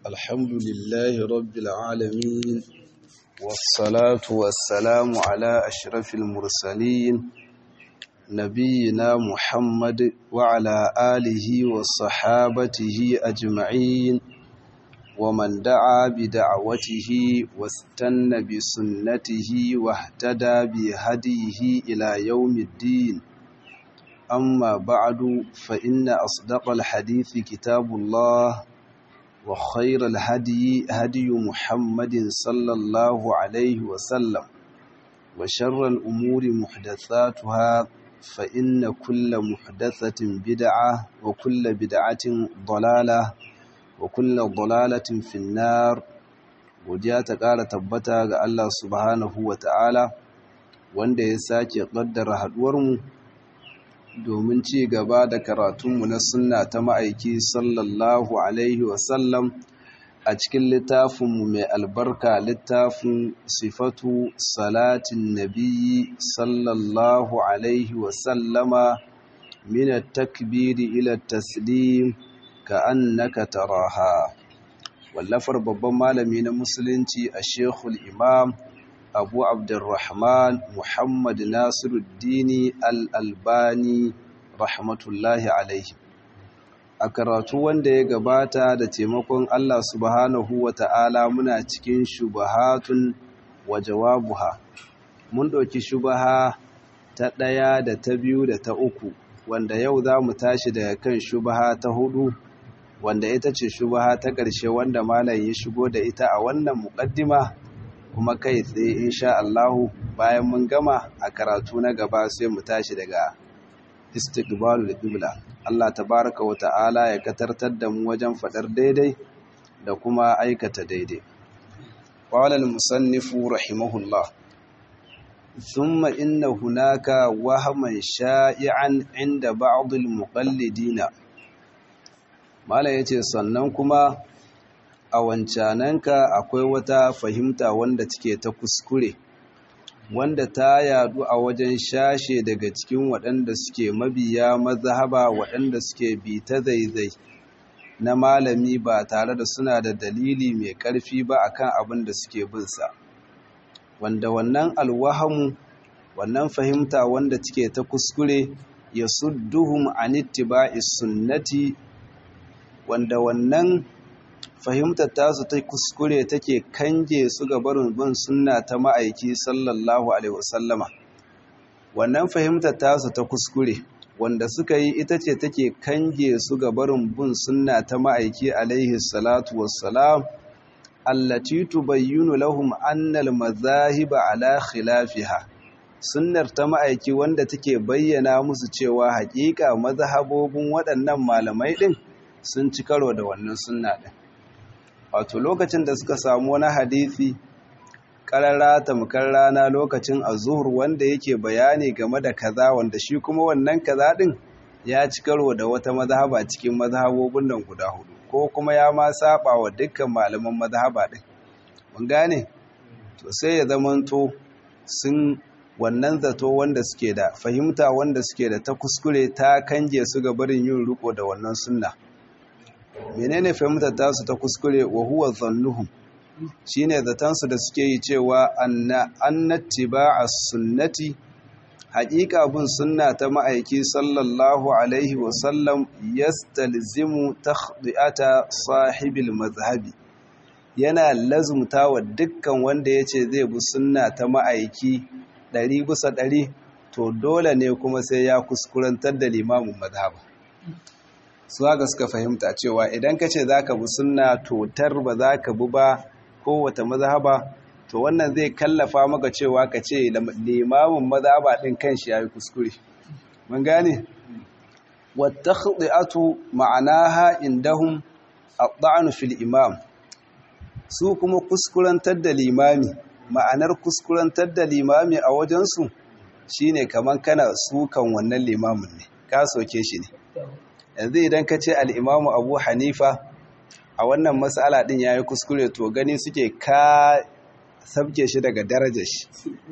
الحمد لله رب العالمين والصلاة والسلام على أشرف المرسلين نبينا محمد وعلى آله وصحابته أجمعين ومن دعا بدعوته واستنى بسنته واهتدى بهديه إلى يوم الدين أما بعد فإن أصدق الحديث كتاب الله وخير الهدي هدي محمد صلى الله عليه وسلم وشر الأمور محدثاتها فإن كل محدثة بدعة وكل بدعة ضلالة وكل ضلالة في النار godiya ta ƙara tabbata ga Allah subhanahu wa ta'ala wanda ya sake ƙaddara haɗuwarmu domin ci gaba da karatunmu na sunna ta ma'aiki sallallahu alaihi wasallam a cikin littafinmu mai albarka littafin sifatu salatin nabiyyi sallallahu alaihi wasallama min takbiri ila taslim ka annaka taraha wallafar babban malami na musulunci a shekul imam abu abdurrahman muhammad nasiruddini al'albani rahmatullahi alaihi a karatu wanda ya gabata da taimakon allah subhanahu wa ta'ala muna cikin shubahatun wa jawabuha mun ɗauki shubaha ta ɗaya da ta biyu da ta uku wanda yau za mu tashi daga kan shubaha ta hudu wanda ita ce shubaha ta ƙarshe wanda malam ya shigo da ita a wannan muƙaddima kuma kai tsaye insha Allahu bayan mun gama a karatu na gaba sai mu tashi daga istiqbalul qibla Allah tabaraka wa ta'ala ya katartar da mu wajen fadar daidai da kuma aikata daidai qala al-musannif rahimahullah thumma inna hunaka wahman sha'i'an 'inda ba'd al-muqallidina mala yace sannan kuma a wancananka akwai wata fahimta wanda take ta kuskure wanda ta yadu a wajen shashe daga cikin waɗanda suke mabiya mazhaba waɗanda suke bi ta zaizai na malami ba tare da suna da dalili mai ƙarfi ba akan abin da suke binsa wanda wannan alwahamu wannan fahimta wanda take ta kuskure ya sudduhum anittiba'is sunnati wanda wannan fahimtar tasu ta kuskure take kange su ga barin bin sunna ta ma'aiki sallallahu alaihi wasallama wannan fahimtar tasu ta kuskure wanda suka yi ita ce take kange su ga barin bin sunna ta ma'aiki alaihi salatu wassalam allati tubayyinu lahum anna al-madhahib ala khilafiha sunnar ta ma'aiki wanda take bayyana musu cewa haƙiƙa mazhabobin waɗannan malamai din sun ci karo da wannan sunna din wato lokacin da suka samu wani hadisi karara tamkar rana lokacin azhur wanda yake bayani game da kaza wanda shi kuma wannan kaza din ya ci karo da wata mazhaba cikin mazhabobin nan guda hudu ko kuma ya ma saba wa dukkan malaman mazhaba din mun gane to sai ya zamanto sun wannan zato wanda suke da fahimta wanda suke da ta kuskure ta kange su ga barin yin riko da wannan sunna menene fahimtar tasu ta kuskure wa huwa zannuhum shine zatansu da suke yi cewa anna annattiba'a sunnati haƙiƙa bin sunna ta ma'aiki sallallahu alaihi wa sallam yastalzimu takhdi'ata sahibil mazhabi yana lazumta wa dukkan wanda yace zai bi sunna ta ma'aiki ɗari bisa ɗari to dole ne kuma sai ya kuskurantar da limamin mazhaba su haka suka fahimta cewa idan ka ce za ka bi sunna totar ba za ka bi ba kowata mazhaba to wannan zai kallafa maka cewa ka ce limamin mazhaba ɗin kanshi ya yi kuskure mun gane wata khdi'atu ma'anaha indahum at-ta'nu fil imam su kuma kuskurantar da limami ma'anar kuskurantar da limami a wajensu shine kaman kana sukan wannan limamin ne ka soke shi ne yanzu idan ka ce al'imamu abu hanifa a wannan matsala ɗin ya yi kuskure to gani suke ka sabke shi daga darajar shi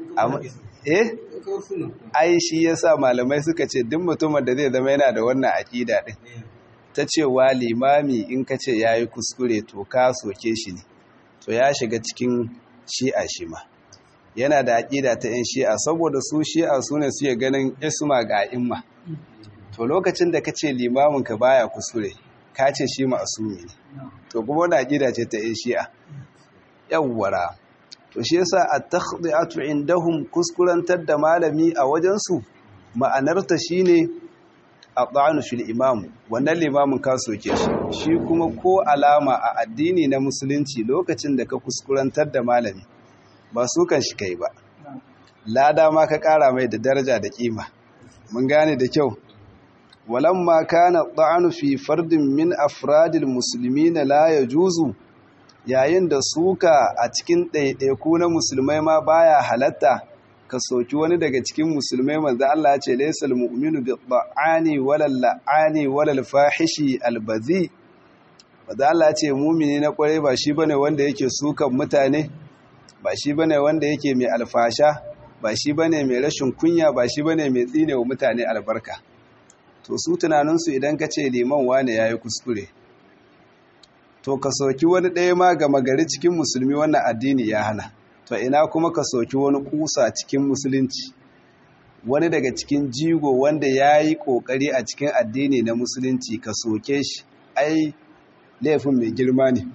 eh ai shi ya sa malamai suka ce duk mutumin da zai zama yana da wannan aƙida ɗin ta cewa limami in ka ce ya yi kuskure to ka soke shi ne to ya shiga cikin shi'a shi ma yana da aƙida ta 'yan shi'a saboda su shi'a su ne suke ganin isma ga imma to lokacin da ka ce limaminka baya kuskure ka ce shi ma'asumi ne to kuma wani aƙida ce ta 'yan shi'a yawwara to shi yasa at-takhdi'atu indahum kuskurantar da malami a wajensu ma'anarta shine at-ta'anu fil imam wannan limamin ka soke shi shi kuma ko alama a addini na musulunci lokacin da ka kuskurantar da malami ba su kan shi kai ba lada ma ka kara mai da daraja da kima mun gane da kyau walamma kana at-ta'anu fi fardin min afradil muslimina la yajuzu yayin da suka a cikin ɗaiɗaiku na musulmai ma baya halatta ka soki wani daga cikin musulmai manzo Allah ya ce laysal mu'minu bi ta'ani wala la'ani wala fahishi albazi manzo Allah ya ce mu'mini na kwarai ba shi bane wanda yake sukan mutane ba shi bane wanda yake mai alfasha ba shi bane mai rashin kunya ba shi bane mai tsine wa mutane albarka to su tunaninsu idan ka ce liman wane yayi kuskure to ka soki wani ɗaya ma gama gari cikin musulmi wannan addini ya hana to ina kuma ka soki wani kusa cikin musulunci wani daga cikin jigo wanda ya yi ƙoƙari a cikin addini na musulunci ka soke shi ai laifin mai girma ne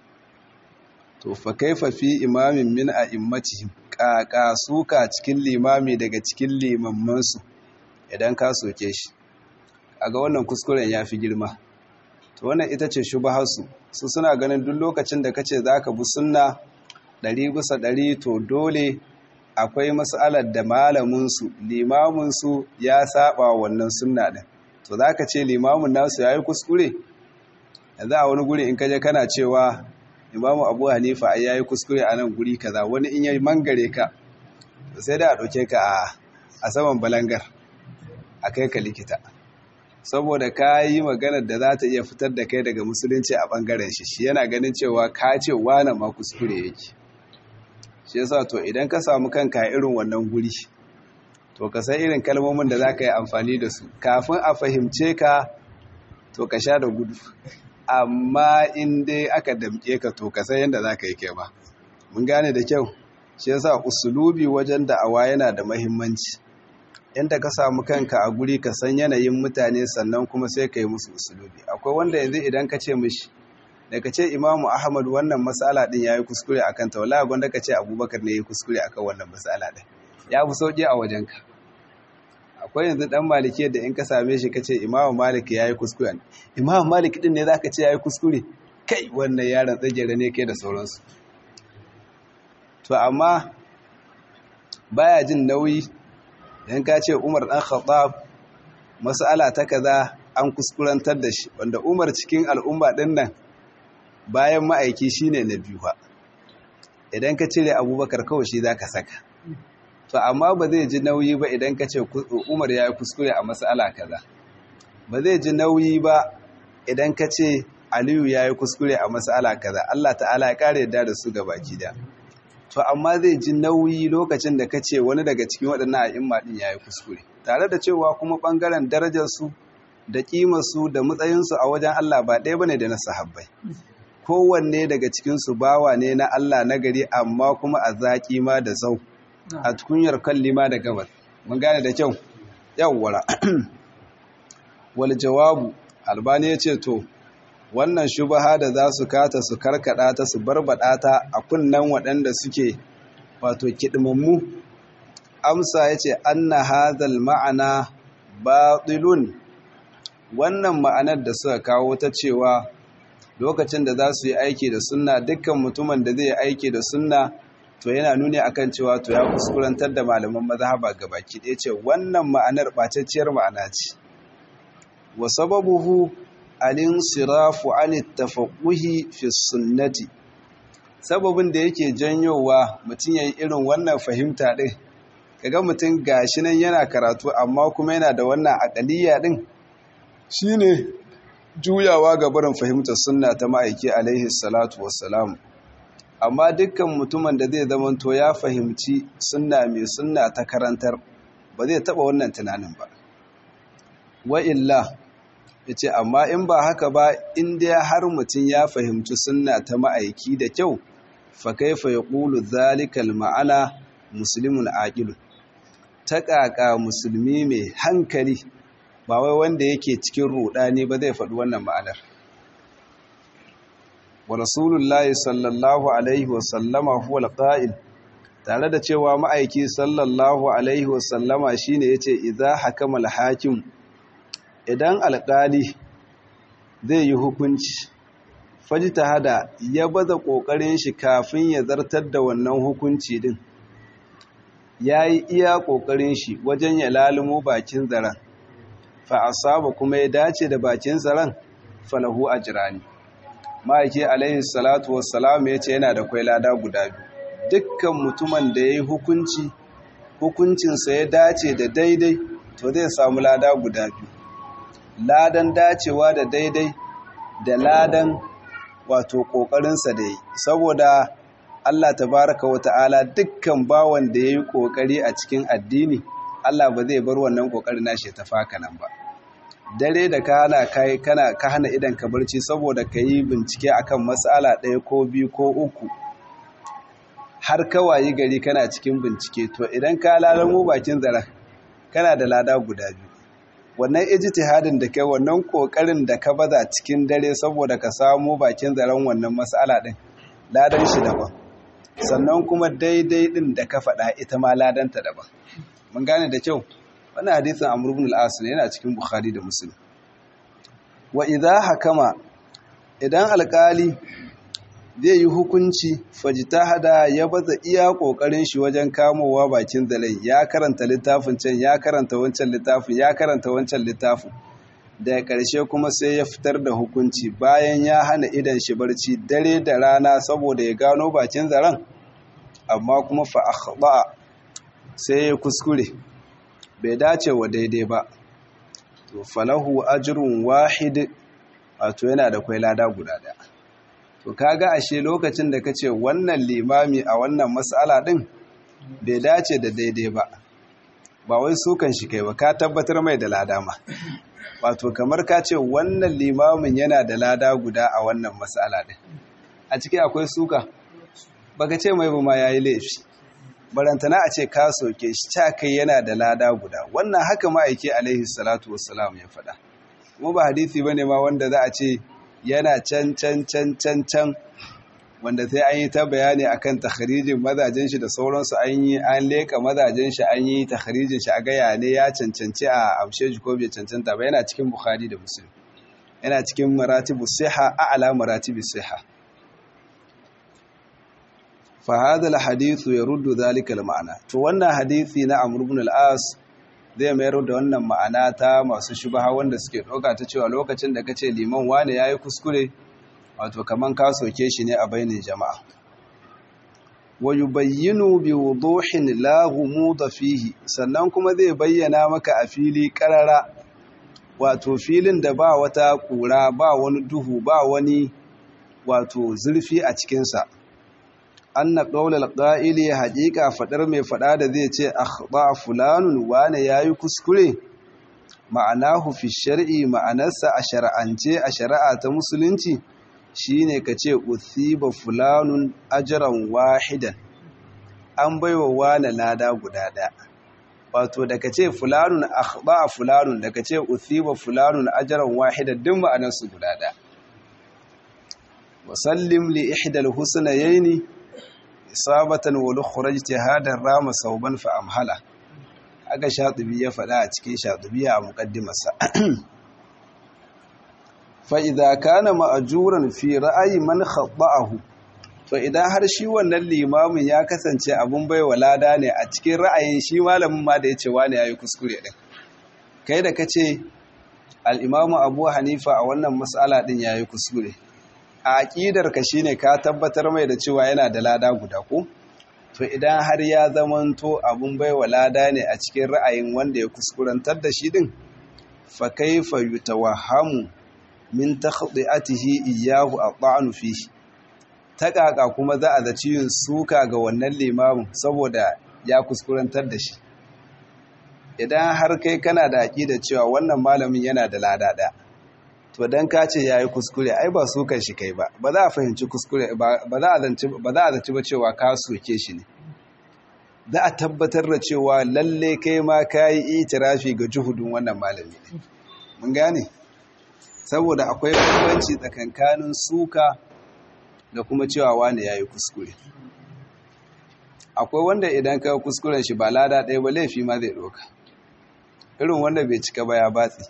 to fa kaifa fi imamin min a immatihim ƙaƙa suka cikin limami daga cikin limammansu idan ka soke shi a ga wannan kuskuren ya fi girma to wannan ita ce shubaharsu su suna ganin duk lokacin da kace zaka bi sunna ɗari bisa ɗari to dole akwai mas'alar da malaminsu limaminsu ya saba wannan sunna ɗin to zaka ce limamin nasu yayi kuskure yanzu a wani guri in kaje kana cewa imamu abu hanifa ai yayi kuskure a nan guri kaza wani in yayi mangare ka sai da a ɗauke ka a saman balangar a kai ka likita saboda ka yi maganar da za ta iya fitar da kai daga musulunci a ɓangaren shi shi yana ganin cewa ka ce wane ma kuskure yake shi yasa to idan ka samu kanka irin wannan guri to ka san irin kalmomin da za ka yi amfani da su kafin a fahimce ka to ka sha da gudu amma in dai aka damke ka to ka san yadda za ka yi kai ba mun gane da kyau shi yasa usulubi wajen da'awa yana da mahimmanci inda ka samu kanka a guri ka san yanayin mutane sannan kuma sai ka yi musu usulubi akwai wanda yanzu idan ka ce mishi da ka ce imamu ahmad wannan matsala din ya yi kuskure a kanta wala gwanda ka ce abubakar ne ya yi kuskure a kan wannan matsala din ya fi sauƙi a wajenka akwai yanzu ɗan maliki da in ka same shi ka ce imamu malik ya yi kuskure imamu malik din ne za ka ce ya yi kuskure kai wannan yaron tsagera ne kai da sauransu to amma baya jin nauyi idan ka ce umar ɗan khattab mas'ala ta kaza an kuskurantar da shi wanda umar cikin al'umma ɗin nan bayan ma'aiki shine na biyu ba idan ka cire abubakar kawai shi za ka saka to amma ba zai ji nauyi ba idan ka ce umar ya yi kuskure a mas'ala kaza ba zai ji nauyi ba idan ka ce aliyu ya yi kuskure a mas'ala kaza allah ta'ala ya ƙara yadda da su gabaki da to amma zai ji nauyi lokacin da ka ce wani daga cikin waɗannan a'imma ɗin ya yi kuskure tare da cewa kuma ɓangaren darajarsu da ƙimarsu da matsayinsu a wajen Allah ba ɗaya bane da na sahabbai kowanne daga cikinsu bawa ne na Allah na gari amma kuma a zaƙi ma da zau a tukunyar kalli ma da gabar mun gane da kyau yawwara wal jawabu albani ya ce to wannan shubaha da za su kata su karkada ta su barbada ta a kunnan waɗanda suke wato kidimammu amsa ya ce anna hadhal ma'ana batilun wannan ma'anar da suka kawo ta cewa lokacin da za su yi aiki da sunna dukkan mutumin da zai yi aiki da sunna to yana nuni akan cewa to ya kuskurantar da malaman mazhaba gabaki ɗaya ce wannan ma'anar ɓatacciyar ma'ana ce wa sababuhu alinsirafu an tafaqquhi fi sunnati sababin da yake janyowa mutum yayi irin wannan fahimta din kaga mutum gashi nan yana karatu amma kuma yana da wannan aqaliya din shine juyawa ga barin fahimtar sunna ta ma'aiki alaihi salatu wassalam amma dukkan mutumin da zai zamanto ya fahimci sunna mai sunna ta karantar ba zai taba wannan tunanin ba wa illa yace amma in ba haka ba in dai har mutum ya fahimci sunna ta ma'aiki da kyau fa kaifa yaqulu dhalika ma'ana muslimun aqilun ta kaka musulmi mai hankali ba wai wanda yake cikin rudani ba zai faɗi wannan ma'anar wa rasulullahi sallallahu alaihi wa sallama huwa alqa'il tare da cewa ma'aiki sallallahu alaihi wa sallama shine yace idza hakama al-hakim idan alƙali zai yi hukunci fajita hada ya baza ƙoƙarin shi kafin ya zartar da wannan hukunci din ya yi iya ƙoƙarin shi wajen ya lalumo bakin zaren fa'asaba kuma ya dace da bakin zaren falahu a jirani ma'aiki alaihi salatu wassalam ya ce yana da kwai lada guda biyu dukkan mutumin da ya yi hukunci hukuncinsa ya dace da daidai to zai samu lada guda biyu ladan dacewa da daidai da ladan wato ƙoƙarinsa da yi saboda Allah tabaraka wa ta'ala dukkan bawan da ya yi ƙoƙari a cikin addini Allah ba zai bar wannan ƙoƙarin nashi ta faka nan ba dare da ka hana kai kana ka hana idan ka barci saboda ka yi bincike akan matsala ɗaya ko biyu ko uku har kawayi gari kana cikin bincike to idan ka lalamo bakin zara kana da lada guda biyu wannan ijtihadin da kai wannan kokarin da ka baza cikin dare saboda ka samu bakin zaren wannan mas'ala din ladan shi daban sannan kuma daidai din da ka faɗa ita ma ladanta daban mun gane da kyau wannan hadisin Amr ibn al-As ne yana cikin Bukhari da Muslim wa idha hakama idan alkali zai yi hukunci fajitahada ya baza iya kokarin shi wajen kamowa bakin zalai ya karanta littafin can ya karanta wancan littafin ya karanta wancan littafin da ƙarshe kuma sai ya fitar da hukunci bayan ya hana idan shi barci dare da rana saboda ya gano bakin zaren amma kuma fa akhba sai ya kuskure bai dace wa daidai ba to falahu ajrun wahid wato yana da kwai lada guda daya to kaga ashe lokacin da kace wannan limami a wannan mas'ala din bai dace da daidai ba ba wai sukan shi kai ba ka tabbatar mai da lada ma wato kamar ka ce wannan limamin yana da lada guda a wannan mas'ala din a ciki akwai suka baka ce mai ba ma yayi laifi barantana a ce ka soke shi ta kai yana da lada guda wannan haka ma'aiki alaihi salatu wassalam ya faɗa kuma ba hadisi bane ma wanda za a ce yana can can can can can wanda sai an yi ta bayani akan takharijin mazajen shi da sauransu an yi an leka mazajen shi an yi takharijin shi a gaya ne ya cancanci a amshe shi ko bai cancanta ba yana cikin bukhari da muslim yana cikin maratibu siha a'la maratibu siha fa hadha alhadith yaruddu dhalika alma'na to wannan hadisi na amr ibn al-as zai mayar da wannan ma'ana ta masu shubaha wanda suke ɗauka ta cewa lokacin da kace liman wane yayi kuskure wato kaman ka soke shi ne a bainin jama'a wa yubayyinu bi wuduhin la ghumuda fihi sannan kuma zai bayyana maka a fili karara wato filin da ba wata kura ba wani duhu ba wani wato zurfi a cikin sa anna qaulal qa'ili haqiqa fadar mai fada da zai ce akhba fulanun wane yayi kuskure ma'anahu fi shar'i ma'anarsa a shar'ance a shari'a ta musulunci shine kace uthiba fulanun ajran wahidan an baiwa wane lada guda daya wato da kace fulanun akhba fulanun da kace uthiba fulanun ajran wahidan duk ma'anarsu guda daya wasallim li ihdal husnayaini isabatan wani khurajti hadar rama sauban fa amhala aka shatubi ya faɗa a cikin shatubi a muqaddimarsa fa idza kana ma'juran fi ra'ayi man khata'ahu to idan har shi wannan limamin ya kasance abun baiwa lada ne a cikin ra'ayin shi malamin ma da yace wani yayi kuskure din kai da kace al-imamu Abu Hanifa a wannan mas'ala din yayi kuskure a aƙidarka shi ne ka tabbatar mai da cewa yana da lada guda ko to idan har ya zamanto abun baiwa lada ne a cikin ra'ayin wanda ya kuskurantar da shi din fa kaifa yutawahhamu min takhdhi'atihi iyyahu at'anu fihi ta kaka kuma za a zaci yin suka ga wannan limamin saboda ya kuskurantar da shi idan har kai kana da aƙida cewa wannan malamin yana da lada ɗaya to dan ka ce yayi kuskure ai ba su kan shi kai ba ba za a fahimci kuskure ba za a zanci ba za a zanci ba cewa ka soke shi ne za a tabbatar da cewa lalle kai ma kayi itirafi ga juhudun wannan malami ne mun gane saboda akwai bambanci tsakankanin suka da kuma cewa wani yayi kuskure akwai wanda idan ka kuskuren shi ba lada ɗaya ba laifi ma zai ɗauka irin wanda bai cika ba ya batsi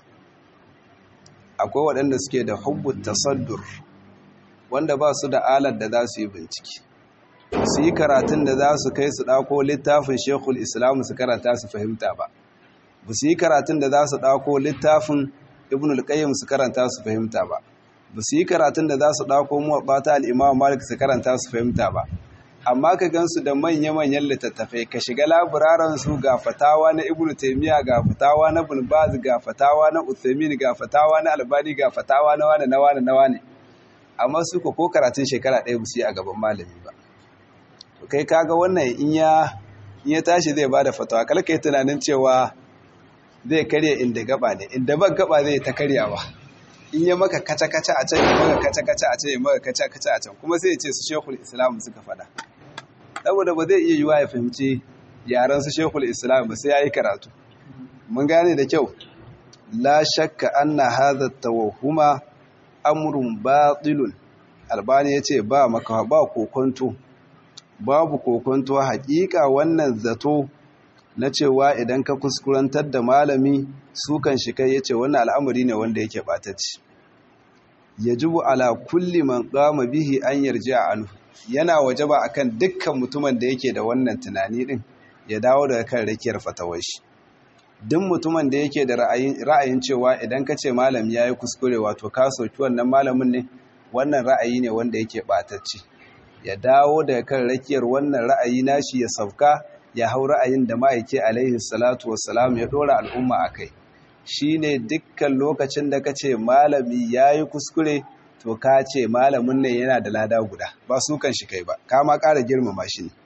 akwai waɗanda suke da hubbu tasaddur wanda ba su da alar da za su yi bincike su yi karatun da za su kai su ɗako littafin shekul islam su karanta su fahimta ba ba su yi karatun da za su ɗako littafin ibn al-qayyim su karanta su fahimta ba ba su yi karatun da za su ɗako muwaɓata al'imam malik su karanta su fahimta ba amma ka gansu da manya-manyan littattafai ka shiga laburaran su ga fatawa na ibnu taymiya ga fatawa na ibn baz ga fatawa na uthaymin ga fatawa na albani ga fatawa na wani na wani na wani amma su ko karatun shekara ɗaya ba su yi a gaban malami ba to kai kaga wannan in ya in ya tashi zai bada fatawa kala kai tunanin cewa zai karya inda gaba ne inda ban gaba zai ta karyawa in ya maka kaca-kaca a can ya maka kaca-kaca a can ya maka kaca-kaca a can kuma sai ya ce su shekul islam suka fada saboda ba zai iya yiwa ya fahimci yaran su shekul islam ba sai ya yi karatu mun gane da kyau la shakka anna hadha tawahuma amrun batilun albani yace ba maka ba kokonto babu kokonto hakika wannan zato na cewa idan ka kuskurantar da malami sukan shi kai yace wannan al'amari ne wanda yake batacci yajibu ala kulli man qama bihi an yarji'a anhu yana wajaba akan dukkan mutumin da yake da wannan tunani din ya dawo daga kan rakiyar fatawar shi duk mutumin da yake da ra'ayin cewa idan ka ce malam yayi kuskure wato ka soki wannan malamin ne wannan ra'ayi ne wanda yake batacci ya dawo daga kan rakiyar wannan ra'ayi nashi ya sauka ya hau ra'ayin da ma'aiki alaihi salatu wassalam ya dora al'umma a kai shi ne dukkan lokacin da ka ce malami ya yi kuskure to ka ce malamin ne yana da lada guda ba su kan shi kai ba ka ma ƙara girmama shi ne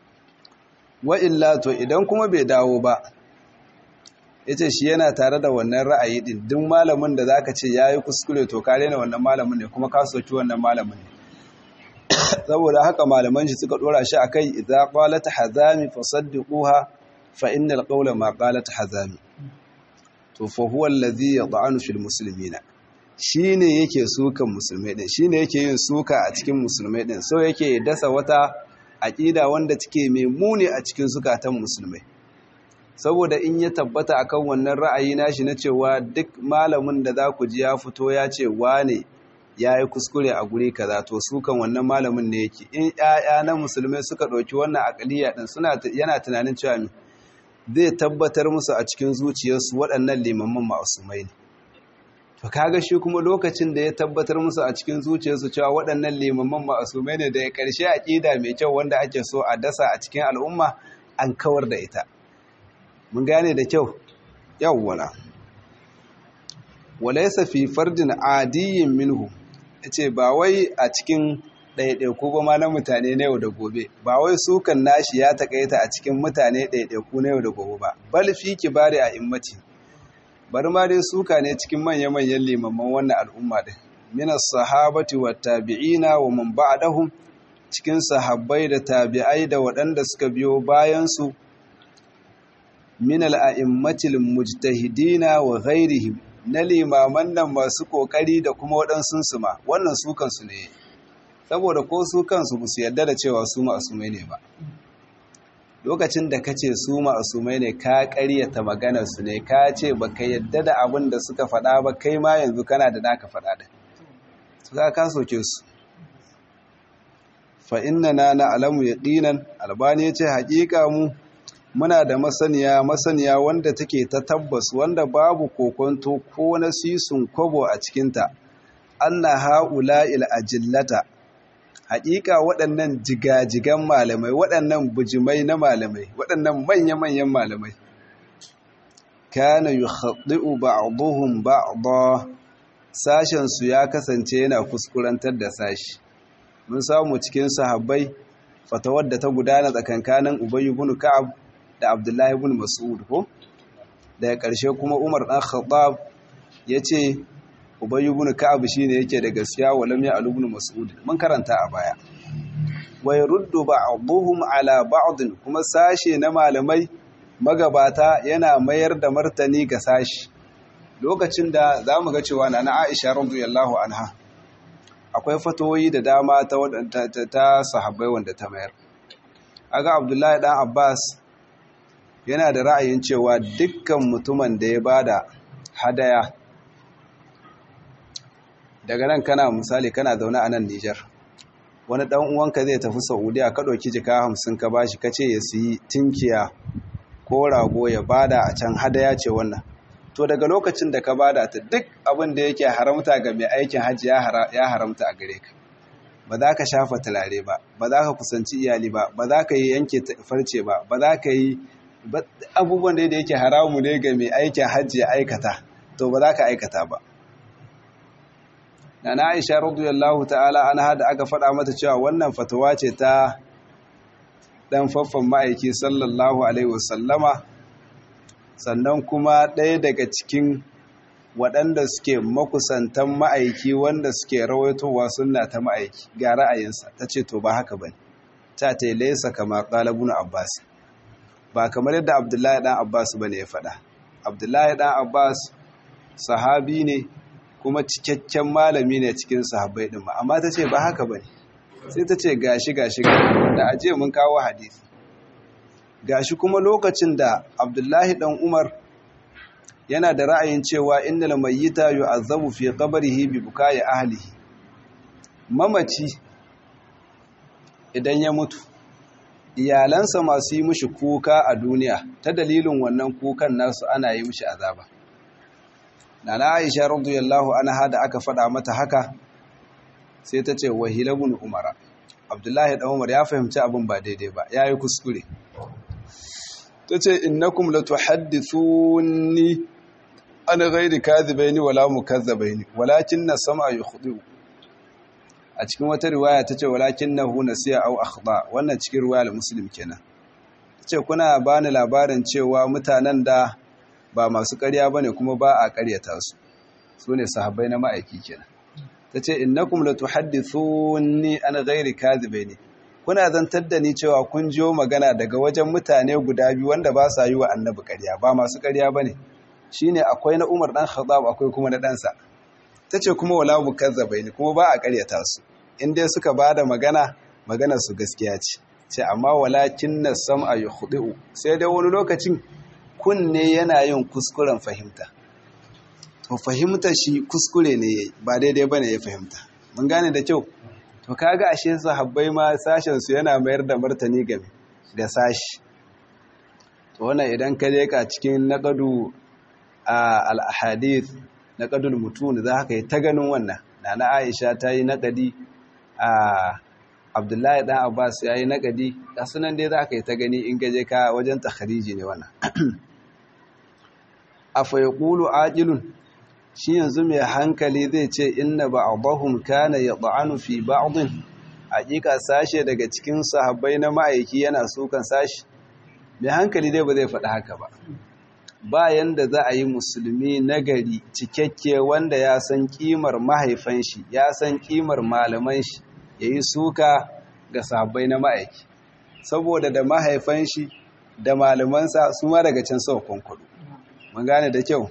wa'illa to idan kuma bai dawo ba ya ce shi yana tare da wannan ra'ayi ɗin duk malamin da za ka ce ya yi kuskure to ka rena wannan malamin ne kuma ka soki wannan malamin ne saboda haka malaman shi suka dora shi akai idza qalat hazami fasaddiquha fa innal qawla ma qalat hazami to fa huwa alladhi yad'anu fil muslimina shine yake sukan musulmai din shine yake yin suka a cikin musulmai din so yake dasa wata aqida wanda take mai muni a cikin zukatan musulmai saboda in ya tabbata akan wannan ra'ayi nashi na cewa duk malamin da za ku ji ya fito ya ce wane ya yi kuskure a guri kaza to su kan wannan malamin ne yake in ƴaƴa na musulmai suka ɗauki wannan akaliya ɗin suna yana tunanin cewa me zai tabbatar musu a cikin zuciyarsu waɗannan limamman ma'asumai ne to kaga shi kuma lokacin da ya tabbatar musu a cikin zuciyarsu cewa waɗannan limamman ma'asumai ne da ya ƙarshe aƙida mai kyau wanda ake so a dasa a cikin al'umma an kawar da ita mun gane da kyau yawwala walaysa fi fardin adiyyin minhu ce ba wai a cikin ɗaiɗaiku ba ma na mutane na yau da gobe ba wai sukan nashi ya taƙaita a cikin mutane ɗaiɗaiku na yau da gobe ba bal fi kibari a immati bari ma dai suka ne cikin manya-manyan limamman wannan al'umma din minas sahabati wa tabi'ina wa man ba'dahum cikin sahabbai da tabi'ai da waɗanda suka biyo bayan su min al-a'immatil mujtahidina wa ghairihim na limaman nan masu kokari da kuma waɗansu su ma wannan su kansu ne saboda ko su kansu ba su yarda da cewa su ma'asumai ne ba lokacin da ka ce su ma'asumai ne ka ƙaryata maganarsu ne ka ce ba ka yarda da abin da suka faɗa ba kai ma yanzu kana da naka faɗa da su ka ka soke su fa inna na na alamu yaqinan albani ya ce haƙiƙa mu muna da masaniya masaniya wanda take ta tabbas wanda babu kokonto ko na sisun kwabo a cikinta anna ha'ula'il ajillata haƙiƙa waɗannan jigajigan malamai waɗannan bujimai na malamai waɗannan manya-manyan malamai kana yukhaddi'u ba'dhum ba'dha sashen su ya kasance yana kuskurantar da sashi mun samu cikin sahabbai fatawar da ta gudana tsakankanin Ubay ibn Ka'ab da Abdullahi ibn Mas'ud ko daga ƙarshe kuma Umar dan Khattab yace ubay ibn ka'ab shine yake da gaskiya wa lam ya'lu ibn mas'ud mun karanta a baya wa yaruddu ba'dhum ala ba'd kuma sashe na malamai magabata yana mayar da martani ga sashi lokacin da zamu ga cewa na Aisha radiyallahu anha akwai fatoyi da dama ta ta sahabbai wanda ta mayar aga Abdullahi dan Abbas yana da ra'ayin cewa dukkan mutumin da ya bada hadaya daga nan kana misali kana zaune a nan Nijar wani dan uwanka zai tafi Saudiya ka dauki jika 50 ka bashi kace ya siyi tinkiya ko rago ya bada a can hadaya ce wannan to daga lokacin da ka bada ta duk abin da yake haramta ga mai aikin hajji ya haramta a gare ka ba za ka shafa tulare ba ba za ka kusanci iyali ba ba za ka yi yanke farce ba ba za ka yi abubuwan da yake haramu ne ga mai aikin hajji ya aikata to ba za ka aikata ba na Aisha radiyallahu ta'ala anha da aka faɗa mata cewa wannan fatawa ce ta dan faffan ma'aiki sallallahu alaihi wasallama sannan kuma ɗaya daga cikin waɗanda suke makusantan ma'aiki wanda suke rawaitowa sunna ta ma'aiki ga ra'ayinsa ta ce to ba haka bane ta ta laisa kama qalabun abbas ba kamar yadda abdullahi dan abbas bane ya faɗa abdullahi dan abbas sahabi ne kuma cikakken malami ne cikin sahabbai din ma amma ta ce ba haka bane sai ta ce gashi gashi da aje mun kawo hadisi gashi kuma lokacin da abdullahi dan umar yana da ra'ayin cewa innal mayyita yu'azzabu fi qabrihi bi bukai ahlihi mamaci idan ya mutu iyalansa masu yi mishi kuka a duniya ta dalilin wannan kukan nasu ana yi mishi azaba nana aisha radiyallahu anha da aka faɗa mata haka sai ta ce wahilabun umara abdullahi dan umar ya fahimci abin ba daidai ba yayi kuskure ta ce innakum latuhaddithuni ana ghairi kadhibaini wala mukazzabaini walakin na sama yukhdi a cikin wata riwaya tace walakin nahu nasiya aw akhda wannan cikin riwayar muslim kenan tace kuna bani labarin cewa mutanen da ba masu ƙarya bane kuma ba a ƙaryata su sune sahabbai na ma'aiki kenan tace innakum latuhaddithuni ana ghairi kadhibaini kuna zantar da ni cewa kun jiyo magana daga wajen mutane guda biyu wanda ba sa yi wa annabi ƙarya ba masu ƙarya bane shine akwai na Umar dan Khattab akwai kuma na ɗansa tace kuma wala mukazzabaini kuma ba a ƙaryata su in dai suka bada magana magana su gaskiya ce ce amma walakin nas-sam'a yukhdi'u sai dai wani lokacin kunne yana yin kuskuren fahimta to fahimta shi kuskure ne yayi ba daidai bane ya fahimta mun gane da kyau to kaga ashe sahabbai ma sashen su yana mayar da martani ga ga sashi to wannan idan ka leka cikin naqadu al-ahadith naqadul mutun za ka yi ta ganin wannan nana Aisha ta yi naqadi a Abdullahi dan Abbas ya yi naqadi sunan dai za ka yi ta gani in gaje ka wajen takhriji ne wannan afa yaqulu aqilun shi yanzu mai hankali zai ce inna ba'dahum kana yad'anu fi ba'dhin hakika sashe daga cikin sahabbai na ma'aiki yana sukan sashi mai hankali dai ba zai faɗi haka ba bayan da za a yi musulmi nagari cikakke wanda ya san kimar mahaifan shi ya san kimar malaman shi yayi suka ga sahabbai na ma'aiki saboda da mahaifan shi da malamansa su ma daga can sau kwankwaɗo mun gane da kyau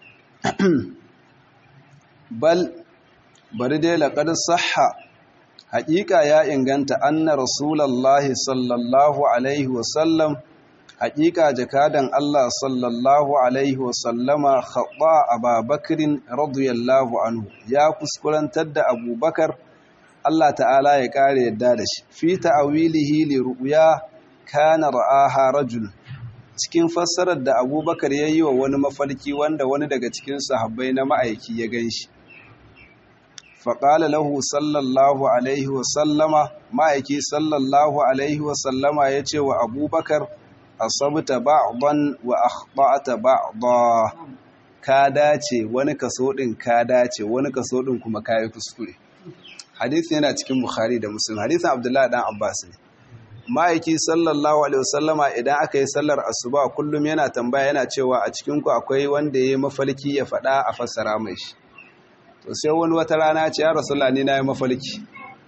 bal bari dai laƙar sahha haƙiƙa ya inganta anna rasulallahi sallallahu alaihi wasallam haƙiƙa jakadan Allah sallallahu alaihi wasallama khaɓa ababakirin radiyallahu anhu ya kuskurantar da abubakar Allah ta'ala ya ƙare yadda da shi fi ta'awilihi li ru'ya kana ra'aha rajul cikin fassarar da abubakar ya yi wa wani mafarki wanda wani daga cikin sahabbai na ma'aiki ya gan shi faƙala lahu sallallahu alaihi wasallama ma'aiki sallallahu alaihi wasallama ya ce wa abubakar asabta ba'dan wa akhta'ta ba'da ka dace wani kaso din ka dace wani kaso din kuma kai kuskure hadisi yana cikin bukhari da muslim hadisin abdullahi dan abbas ne ma'aiki sallallahu alaihi wasallama idan aka yi sallar asuba kullum yana tambaya yana cewa a cikin ku akwai wanda yayi mafalki ya faɗa a fassara mai shi to sai wani wata rana ce ya rasulullah ni nayi mafarki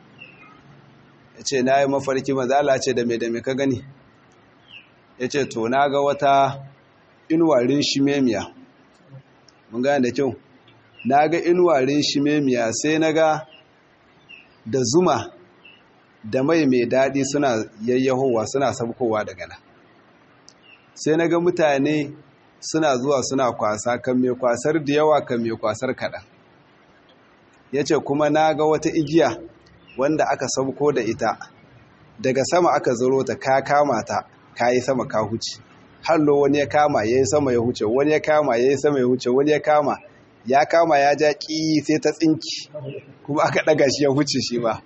yace nayi mafarki manzo Allah ce da me da me ka gani yace to naga wata inuwarin shimemiya mun gane da kyau naga inuwarin shimemiya sai naga da zuma da mai mai daɗi suna yayyahowa suna sabkowa daga nan sai na ga mutane suna zuwa suna kwasa kan mai kwasar da yawa kan mai kwasar kaɗan ya ce kuma na ga wata igiya wanda aka sabko da ita daga sama aka zaro ta ka kama ta ka yi sama ka huce hallo wani ya kama ya yi sama ya huce wani ya kama ya yi sama ya huce wani ya kama ya kama ya ja ƙi sai ta tsinki kuma aka ɗaga shi ya huce shi ba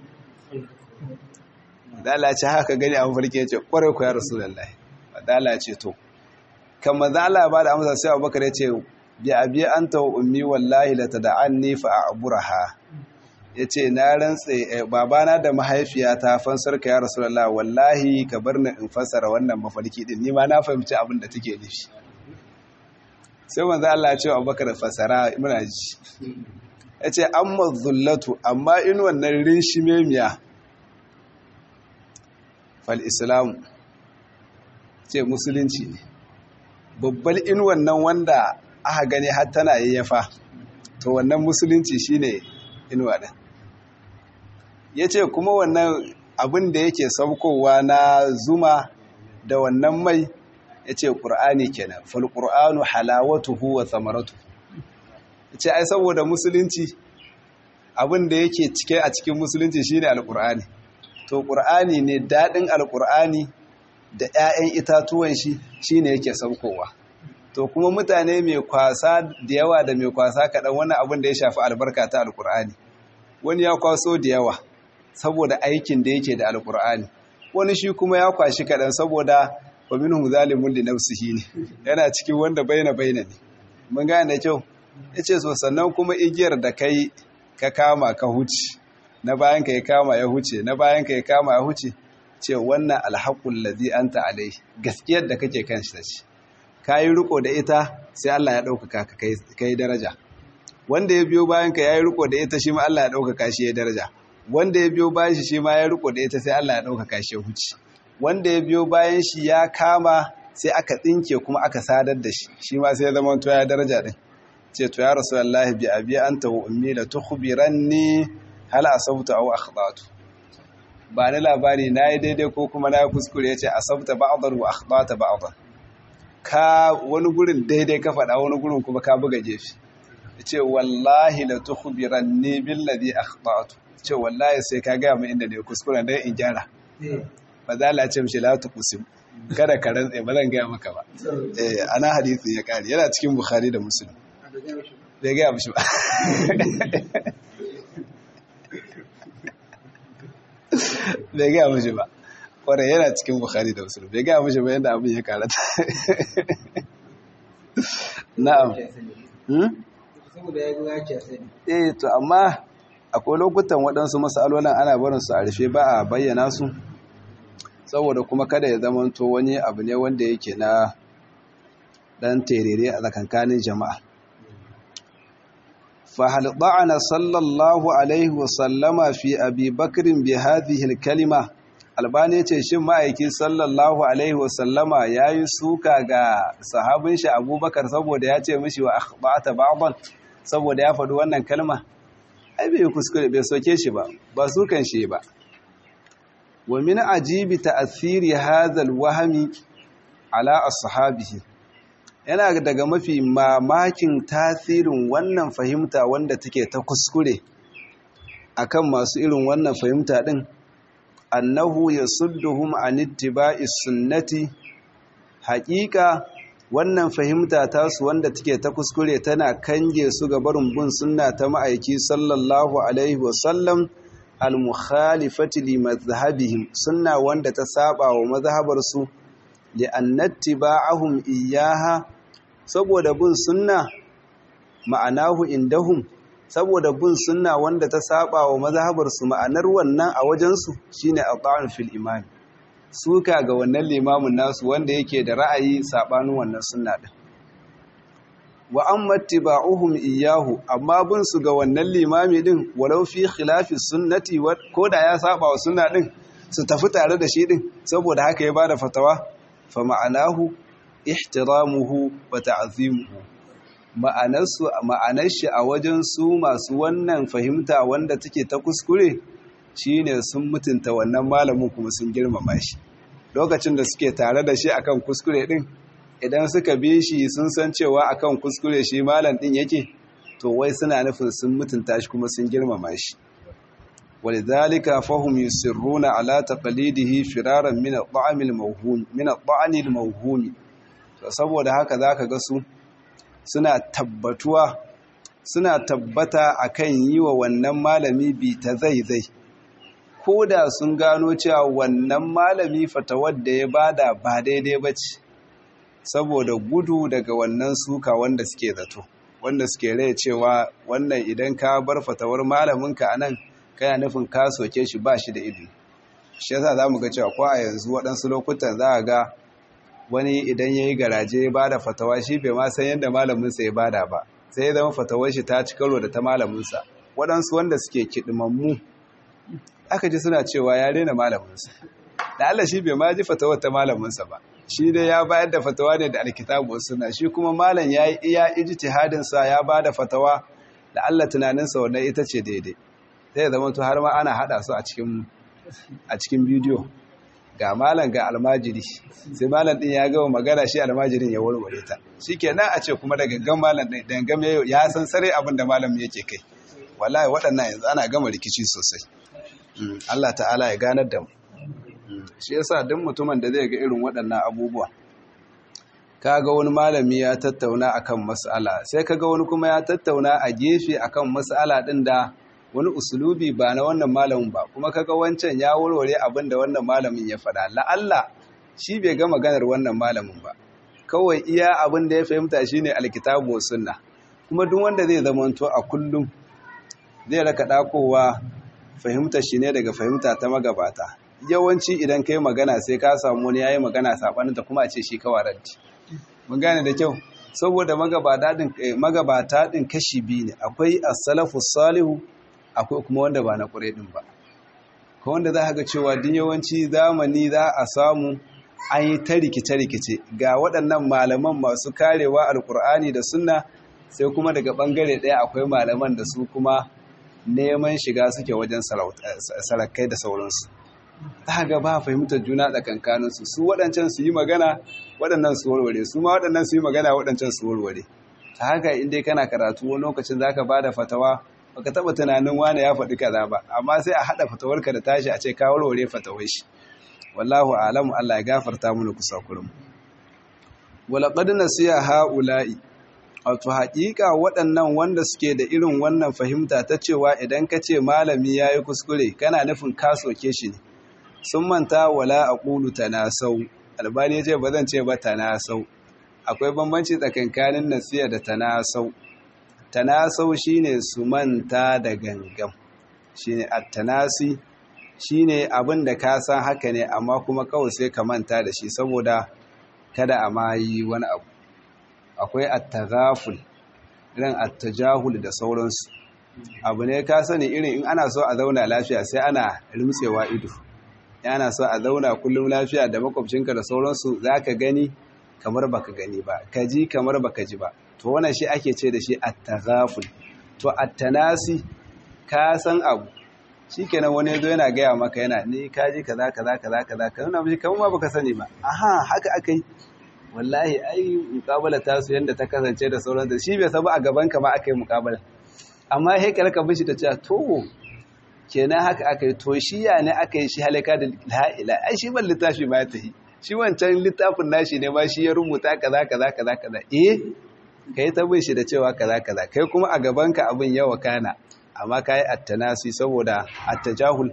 dalace haka gani a mafarki ya ce kwarai ku ya rasu lallai dalace to kan mazala ba da amsa sai abubakar ya ce bi abi an ta ummi wallahi la tada'anni fa a'buraha ya ce na rantse babana da mahaifiyata fansar ka ya rasu lallai wallahi ka bar ni in fassara wannan mafarki din ni ma na fahimci abin da take nufi sai manzo Allah ya ce abubakar fassara muna ji ya ce amma zullatu amma in wannan rinshimemiya fal'islamu ce musulunci ne babbar in wannan wanda aka gani har tana yayyafa to wannan musulunci shine inuwa ɗin ya ce kuma wannan abin da yake saukowa na zuma da wannan mai ya ce ƙur'ani kenan falƙur'anu halawatuhu wa samaratu ya ce ai saboda musulunci abin da yake cike a cikin musulunci shine alƙur'ani to ƙur'ani ne daɗin alƙur'ani da 'ya'yan itatuwan shi shi ne yake saukowa to kuma mutane mai kwasa da yawa da mai kwasa kaɗan wani abin da ya shafi albarka ta alƙur'ani wani ya kwaso da yawa saboda aikin da yake da alƙur'ani wani shi kuma ya kwashi kaɗan saboda wa minhum zalimun li nafsihi ne yana cikin wanda baina baina ne mun gane da kyau yace so sannan kuma igiyar da kai ka kama ka huce na bayan ka ya kama ya huce na bayan ka ya kama ya huce ce wannan alhaƙun lazi an ta'alai gaskiyar da kake kan shi ta ce ka yi riko da ita sai Allah ya ɗaukaka ka kai daraja wanda ya biyo bayan ka ya yi riko da ita shi ma Allah ya ɗaukaka shi ya daraja wanda ya biyo bayan shi shi ma ya riko da ita sai Allah ya ɗaukaka shi ya huce wanda ya biyo bayan shi ya kama sai aka tsinke kuma aka sadar da shi shi ma sai ya zama to ya daraja din ce to ya rasulullahi bi abi anta wa ummi la tukhbiranni hal asabtu aw akhtatu ba ni labari nayi daidai ko kuma na kuskure yace asabta ba'dhan wa akhtata ba'dhan ka wani gurin daidai ka faɗa wani gurin kuma ka buga jefi yace wallahi la tukhbiranni billadhi akhtatu ce wallahi sai ka ga mu inda ne kuskure dan in gyara ba za la ce mishi la tuqsim kada ka rantse ba zan gaya maka ba eh ana hadisi ya kare yana cikin bukhari da muslim bai gaya mishi ba bai gaya mishi ba kwarai yana cikin bukhari da muslim bai gaya mishi ba yadda abin ya karata na'am eh to amma akwai lokutan waɗansu matsalolin ana barin su a rufe ba a bayyana su saboda kuma kada ya zamanto wani abu ne wanda yake na ɗan terere a tsakankanin jama'a فهل طعن صلى الله عليه وسلم في أبي بكر بهذه الكلمة albani ce shin ma'aiki sallallahu alaihi wasallama ya yi suka ga sahabin shi abubakar saboda ya ce mishi wa akhbata ba'dan saboda ya faɗi wannan kalma ai bai kuskure bai soke shi ba ba sukan shi ba wa min ajibi ta'athiri hadha alwahmi ala ashabihi yana daga mafi mamakin tasirin wannan fahimta wanda take ta kuskure akan masu irin wannan fahimta din annahu yasudduhum an ittiba'i sunnati haƙiƙa wannan fahimta tasu wanda take ta kuskure tana kange su ga barin bin sunna ta ma'aiki sallallahu alaihi wasallam al-mukhalifati li madhhabihim sunna wanda ta saba wa mazhabarsu li annattiba'ahum iyyaha saboda bin sunna ma'anahu indahum saboda bin sunna wanda ta saba wa mazhabarsu ma'anar wannan a wajensu shine ata'un fil imam suka ga wannan limamin nasu wanda yake da ra'ayi sabanin wannan sunna din wa amma tiba'uhum iyahu amma bin su ga wannan limami din walau fi khilafi sunnati ko da ya saba wa sunna din su tafi tare da shi din saboda haka ya bada fatawa fa ma'anahu ihtiramuhu wa ta'zimuhu ma'anarsu ma'anar shi a wajen su masu wannan fahimta wanda take ta kuskure shine sun mutunta wannan malamin kuma sun girmama shi lokacin da suke tare da shi akan kuskure din idan suka bi shi sun san cewa akan kuskure shi malam din yake to wai suna nufin sun mutunta shi kuma sun girmama shi walidhalika fahum yusirruna ala taqlidihi firaran min at-ta'am al-mawhum min at-ta'an al-mawhum to saboda haka zaka ga su suna tabbatuwa suna tabbata akan yi wa wannan malami bi ta zaizai ko da sun gano cewa wannan malami fatawar da ya bada ba daidai ba ce saboda gudu daga wannan suka wanda suke zato wanda suke rai cewa wannan idan ka bar fatawar malaminka a nan kana nufin ka soke shi ba shi da ilimi shi yasa za mu ga cewa ko a yanzu waɗansu lokutan za a ga wani idan ya yi garaje ya bada fatawa shi bai ma san yadda malaminsa ya bada ba sai ya zama fatawar shi ta ci karo da ta malaminsa waɗansu wanda suke kiɗimammu aka ji suna cewa ya rena malaminsa da Allah shi bai ma ji fatawar ta malaminsa ba shi dai ya bayar da fatawa ne da alkitabu suna shi kuma malam ya yi iya ijtihadin sa ya bada fatawa da Allah tunaninsa wannan ita ce daidai sai zama to har ma ana hada su a cikin a cikin bidiyo ga malam ga almajiri sai malam din ya gama magana shi almajirin ya warware ta shikenan a ce kuma da gangan malam din gangan ya san sare abin da malam yake kai wallahi waɗannan yanzu ana gama rikici sosai Allah ta'ala ya ganar da mu shi yasa duk mutumin da zai ga irin waɗannan abubuwa kaga wani malami ya tattauna akan mas'ala sai kaga wani kuma ya tattauna a gefe akan mas'ala din da wani usulubi ba na wannan malamin ba kuma kaga wancan ya warware abin da wannan malamin ya faɗa la'alla shi bai ga maganar wannan malamin ba kawai iya abin da ya fahimta shine alkitabu wa sunna kuma duk wanda zai zamanto a kullum zai raka dakowa fahimta shi ne daga fahimta ta magabata yawanci idan kai magana sai ka samu wani yayi magana sabanin ta kuma a ce shi kawaranci mun gane da kyau saboda magabata din magabata din kashi biyu ne akwai as-salafu salihu akwai kuma wanda ba na ƙure din ba ko wanda za ga cewa duk yawanci zamani za a samu an yi ta rikice-rikice ga waɗannan malaman masu karewa alkur'ani da sunna sai kuma daga ɓangare ɗaya akwai malaman da su kuma neman shiga suke wajen sarakai da sauransu ta ga ba fahimtar juna tsakankaninsu su waɗancan su yi magana waɗannan su warware su ma waɗannan su yi magana waɗancan su warware ta haka inda kana karatu wani lokacin za ka ba da fatawa baka taɓa tunanin wane ya faɗi kaza ba amma sai a haɗa fatawarka da tashi a ce ka warware fatawar shi wallahu alamu Allah ya gafarta mana kusakurin walaqad nasiya haula'i wato haƙiƙa waɗannan wanda suke da irin wannan fahimta ta cewa idan ka ce malami ya yi kuskure kana nufin ka soke shi ne sun manta wala a ƙulu tanasau albani ce ba zan ce ba tanasau akwai bambanci tsakankanin nasiya da tanasau tanasau shine su manta da gangam shine at-tanasi shine abin da ka san haka ne amma kuma kawai sai ka manta da shi saboda kada a ma yi wani abu akwai at-taghaful irin at-tajahul da sauransu abu ne ka sani irin in ana so a zauna lafiya sai ana rimtsewa ido ana so a zauna kullum lafiya da makwabcinka da sauransu zaka gani kamar baka gani ba ka ji kamar baka ji ba to wannan shi ake ce da shi at-taghaful to at-tanasi ka san abu shikenan wani yazo yana gaya maka yana ni ka ji kaza kaza kaza kaza ka nuna mishi kamar ma baka sani ba aha haka akai wallahi ai muqabala ta su yanda ta kasance da sauran da shi bai saba a gaban ka ma akai muqabala amma sai ka raka bishi ta ce to kenan haka akai to shi ya ne akai shi halaka da la ila ai shi ban littafi ma ya tafi shi wancan littafin nashi ne ma shi ya rubuta kaza kaza kaza kaza eh kai ta bin shi da cewa kaza kaza kai kuma a gabanka abin yawa kana amma kai attanasi saboda attajahul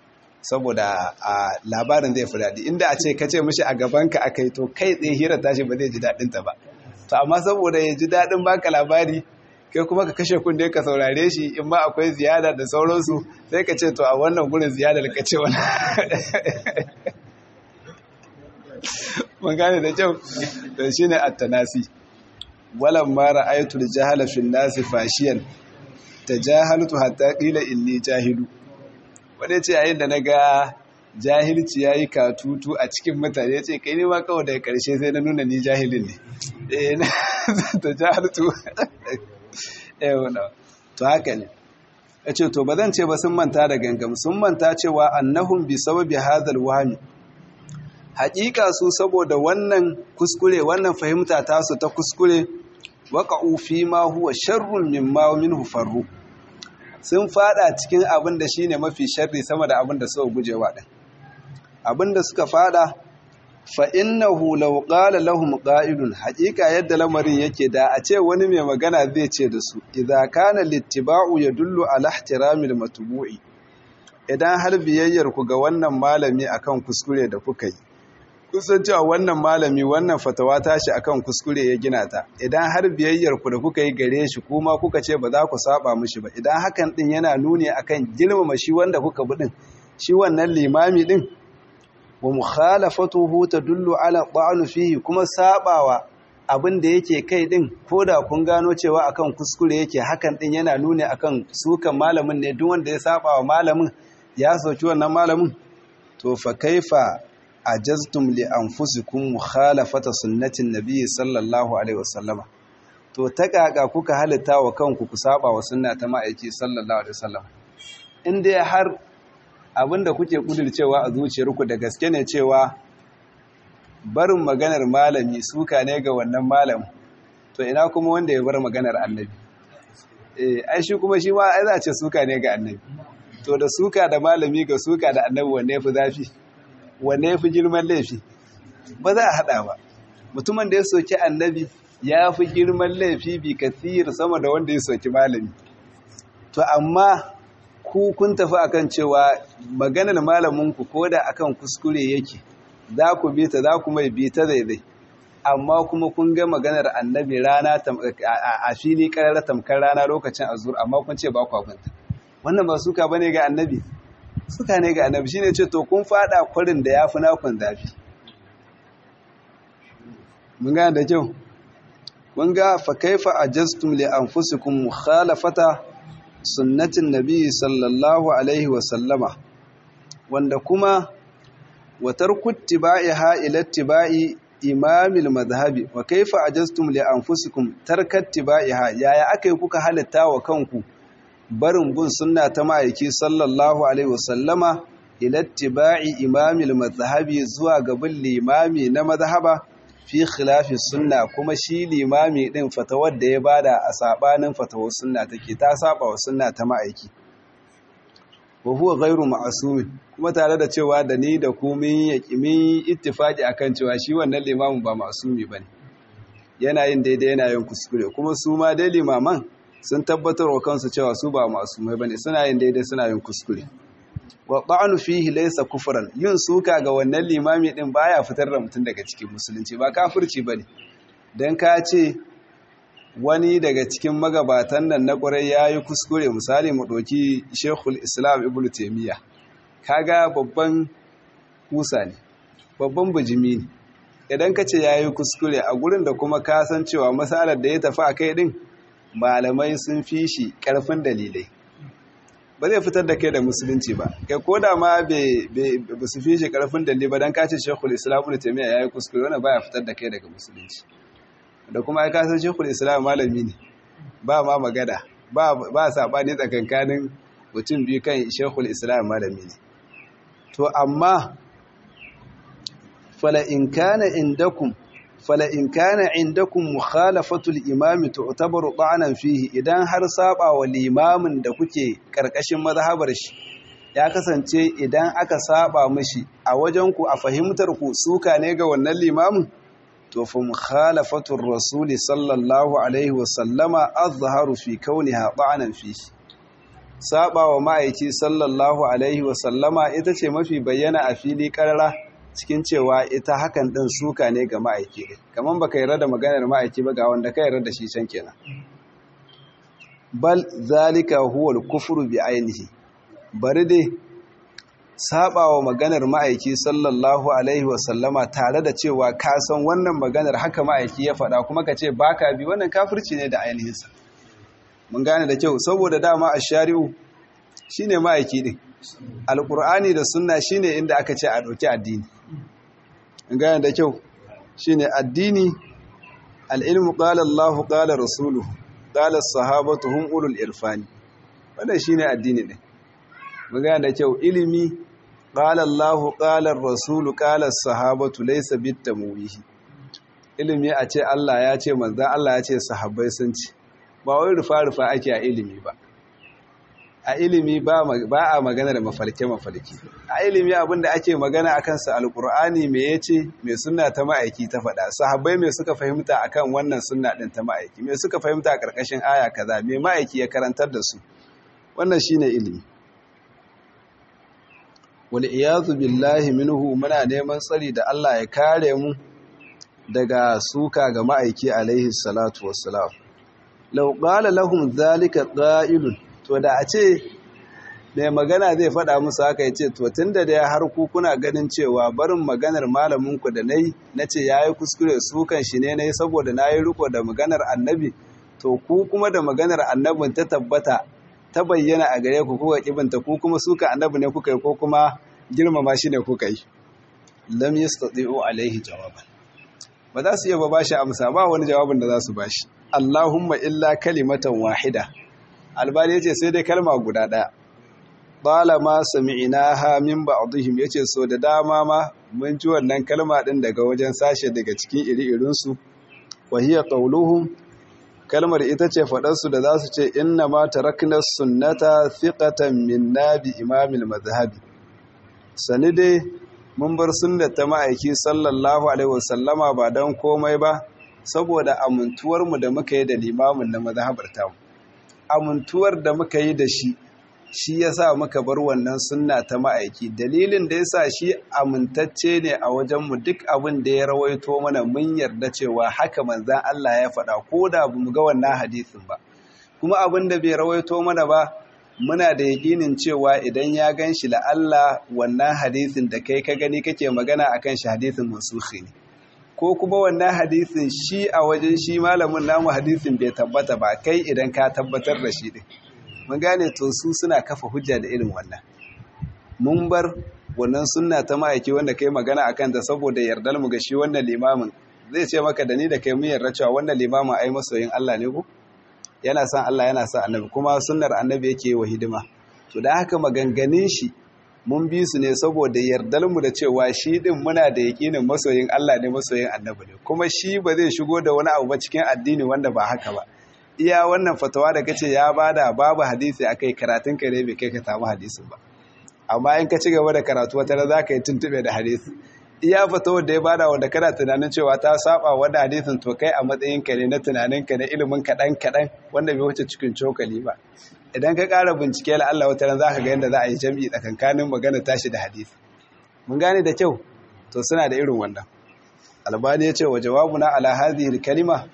saboda a labarin zai fi daɗi inda a ce ka ce mishi a gabanka akai to kai tsaye hira tashi ba zai ji daɗin ta ba to amma saboda ya ji daɗin baka labari kai kuma ka kashe kunne ka saurare shi in ma akwai ziyada da sauransu sai ka ce to a wannan gurin ziyadar ka ce wani mun gane da kyau to shine at-tanasi walan ma ra'aytu al-jahala fi an-nas fashiyan tajahaltu hatta qila inni jahilu wanda ce yayin da naga jahilci yayi katutu a cikin mutane yace kai ne ma kawai daga karshe sai na nuna ni jahilin ne eh tajahaltu eh wannan to haka ne yace to bazan ce ba sun manta da gangam sun manta cewa annahum bi sababi hadal wahmi haƙiƙa su saboda wannan kuskure wannan fahimta tasu ta kuskure waƙa'u fi ma huwa sharrun mimma minhu farru sun fada cikin abin da shine mafi sharri sama da abin da suka gujewa din abin da suka fada fa innahu law qala lahum qa'ilun haƙiƙa yadda lamarin yake da a ce wani mai magana zai ce da su idza kana littiba'u yadullu ala ihtiramil matbu'i idan har biyayyar ku ga wannan malami akan kuskure da kuka yi kusan cewa wannan malami wannan fatawa tashi akan kuskure ya gina ta idan har biyayyar ku da kuka yi gare shi kuma kuka ce ba za ku saba mishi ba idan hakan din yana nuni akan girmama shi wanda kuka bi din shi wannan limami din wa mukhalafatuhu tadullu ala ta'anu fihi kuma sabawa abin da yake kai din koda kun gano cewa akan kuskure yake hakan din yana nuni akan sukan malamin ne duk wanda ya saba wa malamin ya soki wannan malamin to fa kaifa ajaztum li anfusikum mukhalafata sunnatin nabiy sallallahu alaihi wasallama to ta kaka kuka halitta wa kanku ku saba wa sunna ta ma'aiki sallallahu alaihi wasallam in dai har abinda kuke kudircewa a zuciyarku da gaske ne cewa barin maganar malami suka ne ga wannan malam to ina kuma wanda ya bar maganar annabi eh ai shi kuma shi ma ai za a ce suka ne ga annabi to da suka da malami ga suka da annabi wanne yafi zafi wanne yafi girman laifi ba za a hada ba mutumin da ya soki annabi ya fi girman laifi bi kathir sama da wanda ya soki malami to amma ku kun tafi akan cewa maganar malaminku ko da akan kuskure yake za ku bi ta za ku mai bi ta daidai amma kuma kun ga maganar annabi rana a fili karar tamkar rana lokacin azur amma kun ce ba ku abinta wannan ba suka bane ga annabi suka ne ga annabi shine ce to kun fada kwarin da yafi nakun zafi mun ga da kyau kun ga fa kaifa ajastum li anfusikum mukhalafata sunnatin nabi sallallahu alaihi wa sallama wanda kuma wa tarku ittiba'iha ila ittiba'i imamil madhhabi wa kaifa ajastum li anfusikum tarka ittiba'iha yaya akai kuka halitta wa kanku barin bin sunna ta ma'aiki sallallahu alaihi wa sallama ila ittiba'i imamil madhhabi zuwa ga bin limami na madhhaba fi khilafi sunna kuma shi limami din fatawar da ya bada a sabanin fatawar sunna take ta saba wa sunna ta ma'aiki wa huwa ghairu ma'sum kuma tare da cewa da ni da ku mun yaki mun ittifaki akan cewa shi wannan limamin ba ma'sumi bane yana yin daidai yana yin kuskure kuma su ma dai limaman sun tabbatar wa kansu cewa su ba ma'sumai bane suna yin daidai suna yin kuskure wa ta'anu fihi laysa kufran yin suka ga wannan limami din baya fitar da mutum daga cikin musulunci ba kafirci bane dan ka ce wani daga cikin magabatan nan na ƙwarai yayi kuskure misali mu doki Sheikhul Islam Ibn Taymiyyah kaga babban kusa ne babban bijimi ne idan ka ce yayi kuskure a gurin da kuma ka san cewa masalar da ya tafi akai din malamai sun fi shi karfin dalilai ba zai fitar da kai da musulunci ba kai ko da ma ba su fi shi karfin dalili ba don kace shekul islam da taimiyya ya yi kuskure wani baya fitar da kai daga musulunci da kuma ya kasar shekul islam malami ne ba ma magana ba saɓani tsakankanin mutum biyu kan shekul islam malami ne to amma fala in kana indakum fala in kana indakum mukhalafatul imami tu'tabaru ta'anan fihi idan har saba wa limamin da kuke karkashin mazhabar shi ya kasance idan aka saba mishi a wajen ku a fahimtar ku suka ne ga wannan limamin to fa mukhalafatur rasul sallallahu alaihi wa sallama azharu fi kauniha ta'anan fihi saba wa ma'aiki sallallahu alaihi wa sallama ita ce mafi bayyana a fili karara cikin cewa ita hakan ɗin suka ne ga ma'aiki ne kamar baka yarda da maganar ma'aiki ba ga wanda ka yarda da shi can kenan bal zalika huwa al-kufru bi ainihi bari dai sabawa maganar ma'aiki sallallahu alaihi wasallama tare da cewa ka san wannan maganar haka ma'aiki ya faɗa kuma ka ce baka bi wannan kafirci ne da ainihinsa mun gane da kyau saboda dama a shari'u shine ma'aiki din alkur'ani da sunna shine inda aka ce a ɗauki addini mun gane da kyau shine addini al'ilmu qala Allahu qala rasuluhu qala sahabatu hum ulul irfani wannan shine addini din mun gane da kyau ilimi qala Allahu qala rasulu qala sahabatu laysa bitamwihi ilimi a ce Allah ya ce manzon Allah ya ce sahabbai sun ce ba wai rufa-rufa ake a ilimi ba a ilimi ba a magana da mafarke-mafarke a ilimi abinda ake magana a kansa alkur'ani mai ya ce mai suna ta ma'aiki ta faɗa sahabbai mai suka fahimta a kan wannan suna ɗin ta ma'aiki mai suka fahimta a ƙarƙashin aya kaza mai ma'aiki ya karantar da su wannan shi ne ilimi wani iyazu billahi minhu muna neman tsari da allah ya kare mu daga suka ga ma'aiki alaihi salatu wassalam lau ƙala lahum zalika ƙa'ilun to da a ce mai magana zai faɗa musu haka ya ce to tun da dai har ku kuna ganin cewa barin maganar malaminku da na yi na ce ya yi kuskure sukan shi ne na yi saboda na yi riko da maganar annabi to ku kuma da maganar annabin ta tabbata ta bayyana a gare ku kuka kibinta ku kuma suka annabi ne kuka yi ko kuma girmama shi ne kuka yi lam yastati'u alaihi jawaban ba za su iya ba bashi amsa ba wani jawabin da za su bashi Allahumma illa kalimatan wahida albani yace sai dai kalma guda daya qala ma sami'naha min ba'dihim yace so da dama ma mun ji wannan kalma din daga wajen sashe daga cikin iri-irin su wa hiya qawluhum kalmar ita ce fadar su da za su ce inna ma tarakna sunnata thiqatan min nabi imamil madhhabi sani dai mun bar sunnar ta ma'aiki sallallahu alaihi wasallama ba dan komai ba saboda amintuwarmu da muka yi da limamin na mazhabar tamu amintuwar da muka yi da shi shi yasa muka bar wannan sunna ta ma'aiki dalilin da yasa shi amintacce ne a wajenmu duk abin da ya rawaito mana mun yarda cewa haka manzan Allah ya faɗa ko da bamu ga wannan hadisin ba kuma abin da bai rawaito mana ba muna da yakinin cewa idan ya gan shi la'alla wannan hadisin da kai ka gani kake magana akan shi hadisin mansukhi ne ko kuma wannan hadisin shi a wajen shi malamin namu hadisin bai tabbata ba kai idan ka tabbatar da shi din mun gane to su suna kafa hujja da irin wannan mun bar wannan sunna ta ma'aiki wanda kai magana akan ta saboda yardar mu ga shi wannan limamin zai ce maka da ni da kai mun yarda cewa wannan limamin ai masoyin Allah ne ko yana son Allah yana son annabi kuma sunnar annabi yake wa hidima to da haka maganganun shi mun bi su ne saboda yardarmu da cewa shi din muna da yakinin masoyin Allah ne masoyin annabi ne kuma shi ba zai shigo da wani abu ba cikin addini wanda ba haka ba iya wannan fatawa da kace ya bada babu hadisi akai karatun ka ne bai kai ka samu hadisin ba amma in ka ci gaba da karatu wata za ka yi tuntube da hadisi iya fatawar da ya bada wanda kana tunanin cewa ta saba wanda hadisin to kai a matsayin ka ne na tunanin ka na ilimin kaɗan kaɗan wanda bai wuce cikin cokali ba idan ka ƙara bincike la Allah wata ran za ka ga yadda za a yi jam'i tsakankanin magana tashi da hadisi mun gane da kyau to suna da irin wannan albani ya ce wa jawabuna ala hadhihi kalima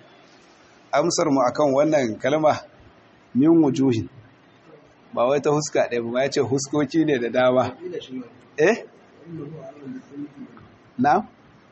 amsar mu akan wannan kalma min wujuhin ba wai ta huska ɗaya ba ya ce huskoki ne da dama eh na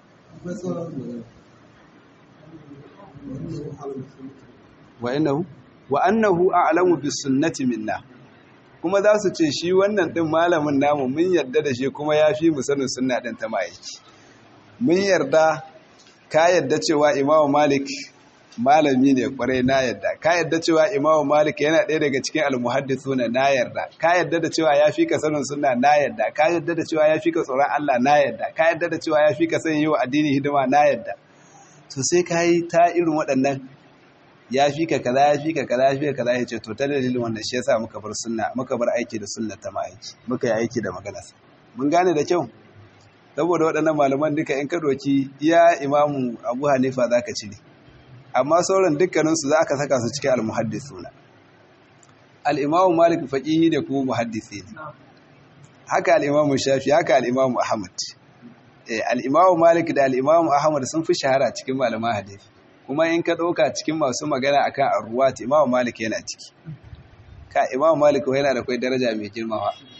wa innahu wa annahu a'lamu bis sunnati minna kuma za su ce shi wannan din malamin namu mun yarda da shi kuma ya fi mu sanin sunna din ta ma'aiki mun yarda ka yarda cewa imamu malik malami ne kwarai na yarda ka yarda cewa imamu malik yana ɗaya daga cikin almuhaddithuna na yarda ka yarda da cewa ya fi ka sanin sunna na yarda ka yarda da cewa ya fi ka tsoron Allah na yarda ka yarda da cewa ya fi ka sanin yi wa addini hidima na yarda to sai ka yi ta irin waɗannan ya fi ka kaza ya fi ka kaza ya fi ka kaza ya ce to ta dalilin wannan shi yasa muka bar sunna muka bar aiki da sunna ta ma'aiki muka yi aiki da maganarsa mun gane da kyau saboda waɗannan malaman duka in ka doki iya imamu abu hanifa za ka cire amma sauran dukkaninsu za ka saka su cikin almuhaddisuna al'imamu malik faƙihi ne kuma muhaddisi ne haka al'imamu shafi haka al'imamu ahmad al'imamu malik da al'imamu ahmad sun fi shahara cikin malaman hadisi kuma in ka ɗauka cikin masu magana akan arruwat imamu malik yana ciki ka imamu malik yana da kwai daraja mai girmawa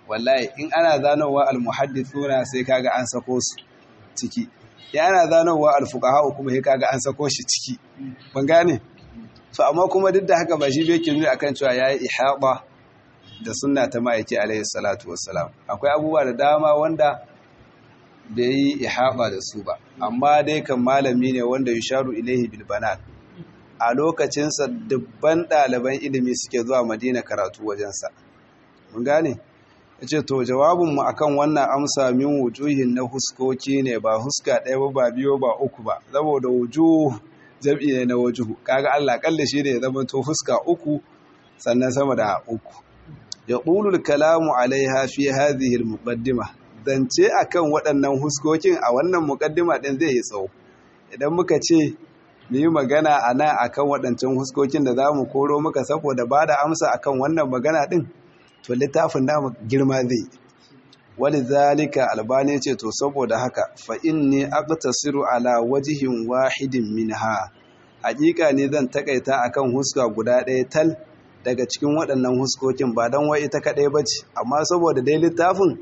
wallahi in ana zanowa almuhaddithuna sai kaga an sako su ciki ya ana zanowa alfuqaha kuma sai kaga an sako shi ciki ban gane to amma kuma duk da haka ba shi bai nuni akan cewa yayi ihaba da sunna ta ma'aiki alaihi salatu wassalam akwai abubuwa da dama wanda bai yi ihaba da su ba amma dai kan malami ne wanda yusharu ilaihi bil banat a lokacinsa dubban ɗaliban ilimi suke zuwa madina karatu wajensa mun gane ya ce to jawabinmu akan wannan amsa min wujuhin na huskoki ne ba huska ɗaya ba ba biyo ba uku ba saboda wujuh jam'i ne na wajuhu kaga Allah kalle shi ne ya zama to huska uku sannan sama da uku ya qulul kalamu alaiha fi hadhihi almuqaddima zance akan waɗannan huskokin a wannan muqaddima din zai yi tsawo idan muka ce mu yi magana a nan akan waɗancan huskokin da za mu koro muka saboda ba da amsa akan wannan magana ɗin to littafin namu girma zai wani zalika albani ce to saboda haka fa inni aqtasiru ala wajihin wahidin minha hakika ne zan takaita akan huska guda ɗaya tal daga cikin waɗannan huskokin ba don wai ita kaɗai ba ce amma saboda dai littafin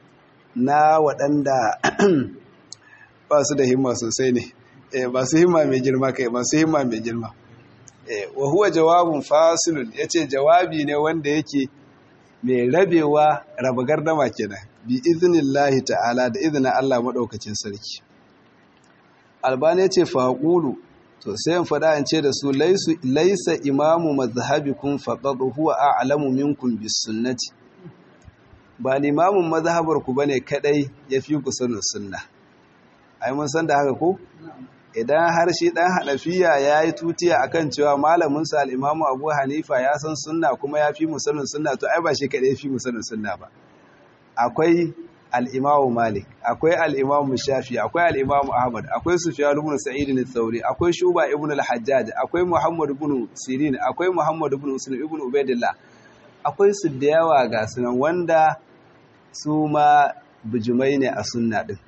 na waɗanda ba su da himma sosai ne masu himma mai girma kai masu himma mai girma wa huwa jawabun fasilun yace jawabi ne wanda yake mai rabewa raba gardama kenan bi iznillahi ta'ala da izinin Allah madaukakin sarki albani yace faqulu to sai in fada in ce da su laysu laysa imamu mazhabikum faqad huwa a'lamu minkum bis sunnati ba limamin mazhabar ku bane kadai yafi ku sanin sunna ai mun san da haka ko idan har shi ɗan hanafiya ya yi tutiya akan cewa malaminsa al'imamu abu hanifa ya san sunna kuma ya fi musanin sunna to ai ba shi kaɗai fi musanin sunna ba akwai al'imamu malik akwai al'imamu shafi akwai al'imamu ahmad akwai sufiya ibn sa'id ibn thauri akwai shuba ibn al-hajjaj akwai muhammad ibn sirin akwai muhammad ibn muslim ibn ubaidillah akwai su da yawa ga sunan wanda su ma bijimai ne a sunna din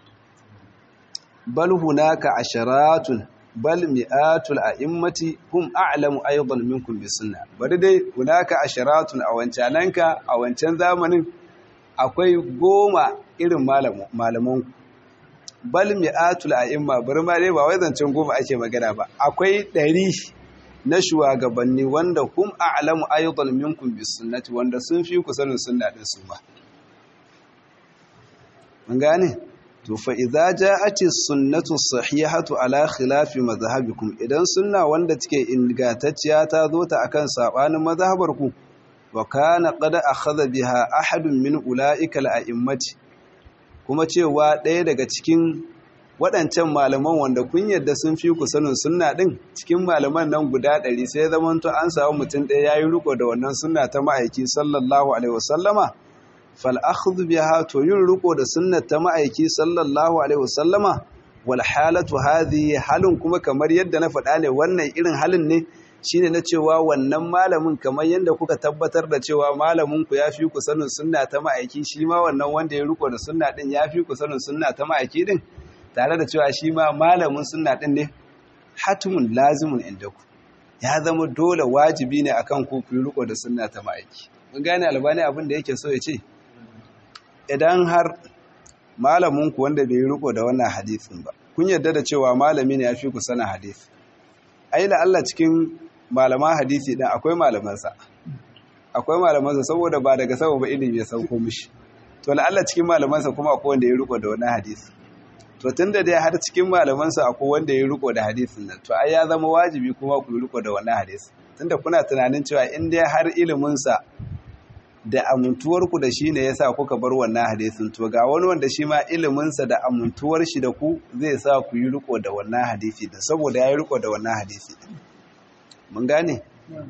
bal hunaka asharatun bal mi'atul a'immati hum a'lamu aidan minkum bis sunna bari dai hunaka asharatun a wancananka a wancan zamanin akwai goma irin malaman bal mi'atul a'imma bari ma dai ba wai zancen goma ake magana ba akwai ɗari na shugabanni wanda hum a'lamu aidan minkum bis sunnati wanda sun fi ku sanin sunna din su ba mun gane to fa idza ja'ati sunnatu sahihatu ala khilafi madhhabikum idan sunna wanda take ingantacciya ta zo ta akan sabanin mazhabarku wa kana qad akhadha biha ahadun min ulaika al-a'immati kuma cewa ɗaya daga cikin waɗancan malaman wanda kun yadda sun fi ku sanin sunna din cikin malaman nan guda ɗari sai zamanto an samu mutum ɗaya yayi riko da wannan sunna ta ma'aiki sallallahu alaihi wasallama fal'akhudhu biha to yin riko da sunnat ta ma'aiki sallallahu alaihi wasallama wal halatu hadhihi halin kuma kamar yadda na faɗa ne wannan irin halin ne shine na cewa wannan malamin kamar yadda kuka tabbatar da cewa malamin ku yafi ku sanin sunna ta ma'aiki shi ma wannan wanda ya riko da sunna din yafi ku sanin sunna ta ma'aiki din tare da cewa shi ma malamin sunna din ne hatimun lazimun indaku ya zama dole wajibi ne akan ku ku riko da sunna ta ma'aiki mun gane albani abin da yake so ya ce idan har malaminku wanda bai riko da wannan hadisin ba kun yarda da cewa malami ne ya fi ku sana hadisi ai la Allah cikin malaman hadisi din akwai malamansa akwai malamansa saboda ba daga sama ba ilimi ya sauko mishi to la Allah cikin malamansa kuma akwai wanda ya riko da wannan hadisi to tunda dai har cikin malamansa akwai wanda ya riko da hadisin nan to ai ya zama wajibi kuma ku riko da wannan hadisi tunda kuna tunanin cewa in dai har ilimin sa da amintuwarku da shi ne ya sa kuka bar wannan hadisin to ga wani wanda shi ma iliminsa da amintuwar shi da ku zai sa ku yi riko da wannan hadisi da saboda ya yi riko da wannan hadisi mun gane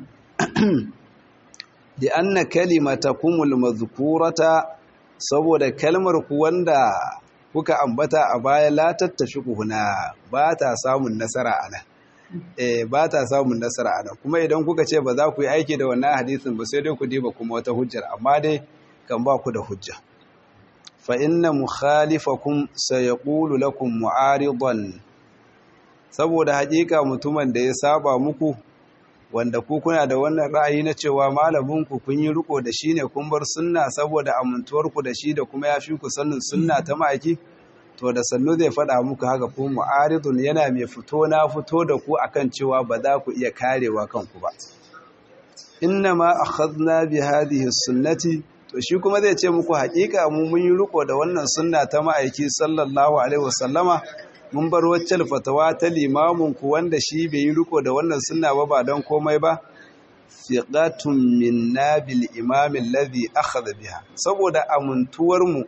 da anna kalimata kumul mazkurata saboda kalmar ku wanda kuka ambata a baya la tattafi kuhuna ba ta samun nasara a nan eh ba ta samun nasara a nan kuma idan kuka ce ba za ku yi aiki da wannan hadisin ba sai dai ku diba kuma wata hujjar amma dai kan ba ku da hujja fa inna mukhalifakum sayaqulu lakum mu'aridan saboda hakika mutumin da ya saba muku wanda ku kuna da wannan ra'ayi na cewa malamin ku kun yi riko da shi ne kun bar sunna saboda amintuwar ku da shi da kuma ya fi ku sanin sunna ta ma'aiki to da sannu zai faɗa muku haka ku mu'aridun yana mai fito na fito da ku akan cewa ba za ku iya karewa kanku ba inna ma akhadna bi hadhihi sunnati to shi kuma zai ce muku haƙiƙa mu mun yi riko da wannan sunna ta ma'aiki sallallahu alaihi wasallama mun bar wacce fatawa ta limamin ku wanda shi bai yi riko da wannan sunna ba ba don komai ba fiqatun minna bil imam alladhi akhadha biha saboda amuntuwar mu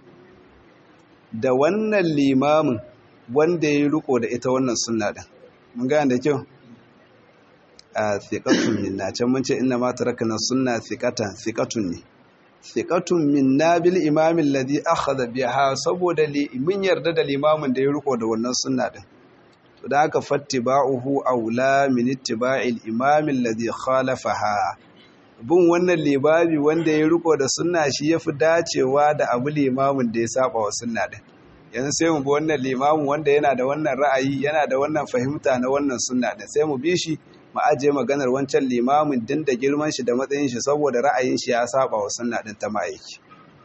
da wannan limamin wanda ya yi riko da ita wannan sunna din mun gane da kyau a thiqatun minna can mun ce inna ma tarakna sunna thiqatan thiqatun ne thiqatun minna bil imam alladhi akhadha biha saboda mun yarda da limamin da ya riko da wannan sunna din to da aka fattiba'uhu aula min ittiba'il imam alladhi khalafaha bin wannan libabi wanda ya riko da sunna shi yafi dacewa da abu limamin da ya saba wa sunna din yanzu sai mu bi wannan limamin wanda yana da wannan ra'ayi yana da wannan fahimta na wannan sunna din sai mu bi shi mu ajiye maganar wancan limamin din da girman shi da matsayin shi saboda ra'ayin shi ya saba wa sunna din ta ma'aiki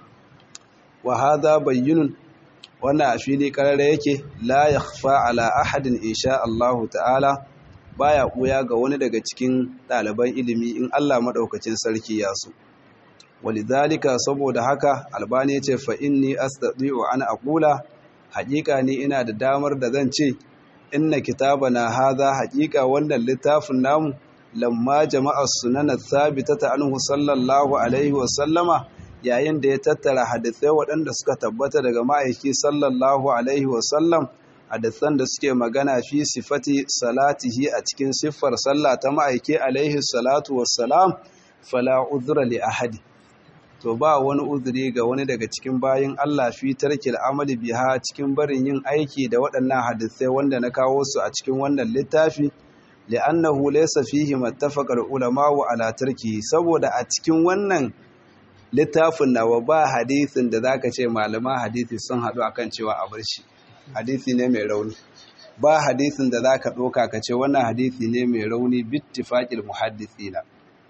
wa hadha bayyinun wannan a fili karara yake la yakhfa ala ahadin insha Allah ta'ala baya koya ga wani daga cikin ɗaliban ilimi in Allah madaukakin sarki ya so walidhalika saboda haka albani yace fa inni astati'u an aqula haƙiƙa ni ina da damar da zan ce inna kitabana hadha haqiqa wannan littafin namu lamma jama'a sunana thabitata anhu sallallahu alaihi wa sallama yayin da ya tattara hadisai waɗanda suka tabbata daga ma'aiki sallallahu alaihi wa sallam hadisan da suke magana fi sifati salatihi a cikin siffar sallah ta ma'aiki alaihi salatu wassalam fala uzra li ahadi to ba wani uzuri ga wani daga cikin bayin Allah fi tarkil amali biha cikin barin yin aiki da waɗannan hadisai wanda na kawo su a cikin wannan littafi li'annahu laysa fihi mattafaqal ulama wa ala tarki saboda a cikin wannan littafin nawa ba hadisin da zaka ce malaman hadisi sun haɗu akan cewa a bar shi hadisi ne mai rauni ba hadisin da zaka ɗauka ka ce wannan hadisi ne mai rauni bittifaqil muhaddisina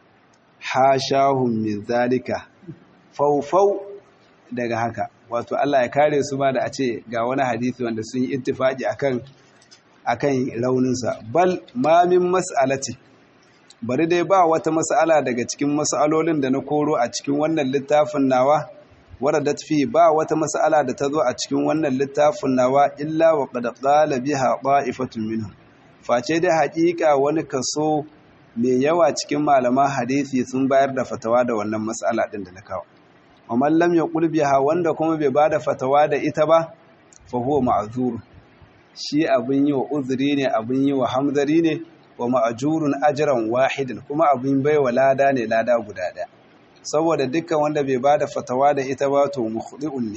hashahum min zalika faufau daga haka wato Allah ya kare su ma da a ce ga wani hadisi wanda sun yi ittifaki akan akan rauninsa bal ma min mas'alati bari dai ba wata mas'ala daga cikin mas'alolin da na koro a cikin wannan littafin nawa waradat fi ba wata mas'ala da ta zo a cikin wannan littafin nawa illa wa qad qala biha qa'ifatun minhum face dai haƙiƙa wani kaso mai yawa cikin malaman hadisi sun bayar da fatawa da wannan mas'ala din da na kawo amma lam yaqul biha wanda kuma bai bada fatawa da ita ba fa huwa ma'zur shi abin yi wa uzuri ne abin yi wa hamzari ne wa ma'ajurun ajran wahidin kuma abin bai wa lada ne lada guda ɗaya saboda dukkan wanda bai bada fatawa da ita ba to mukhdi'un ne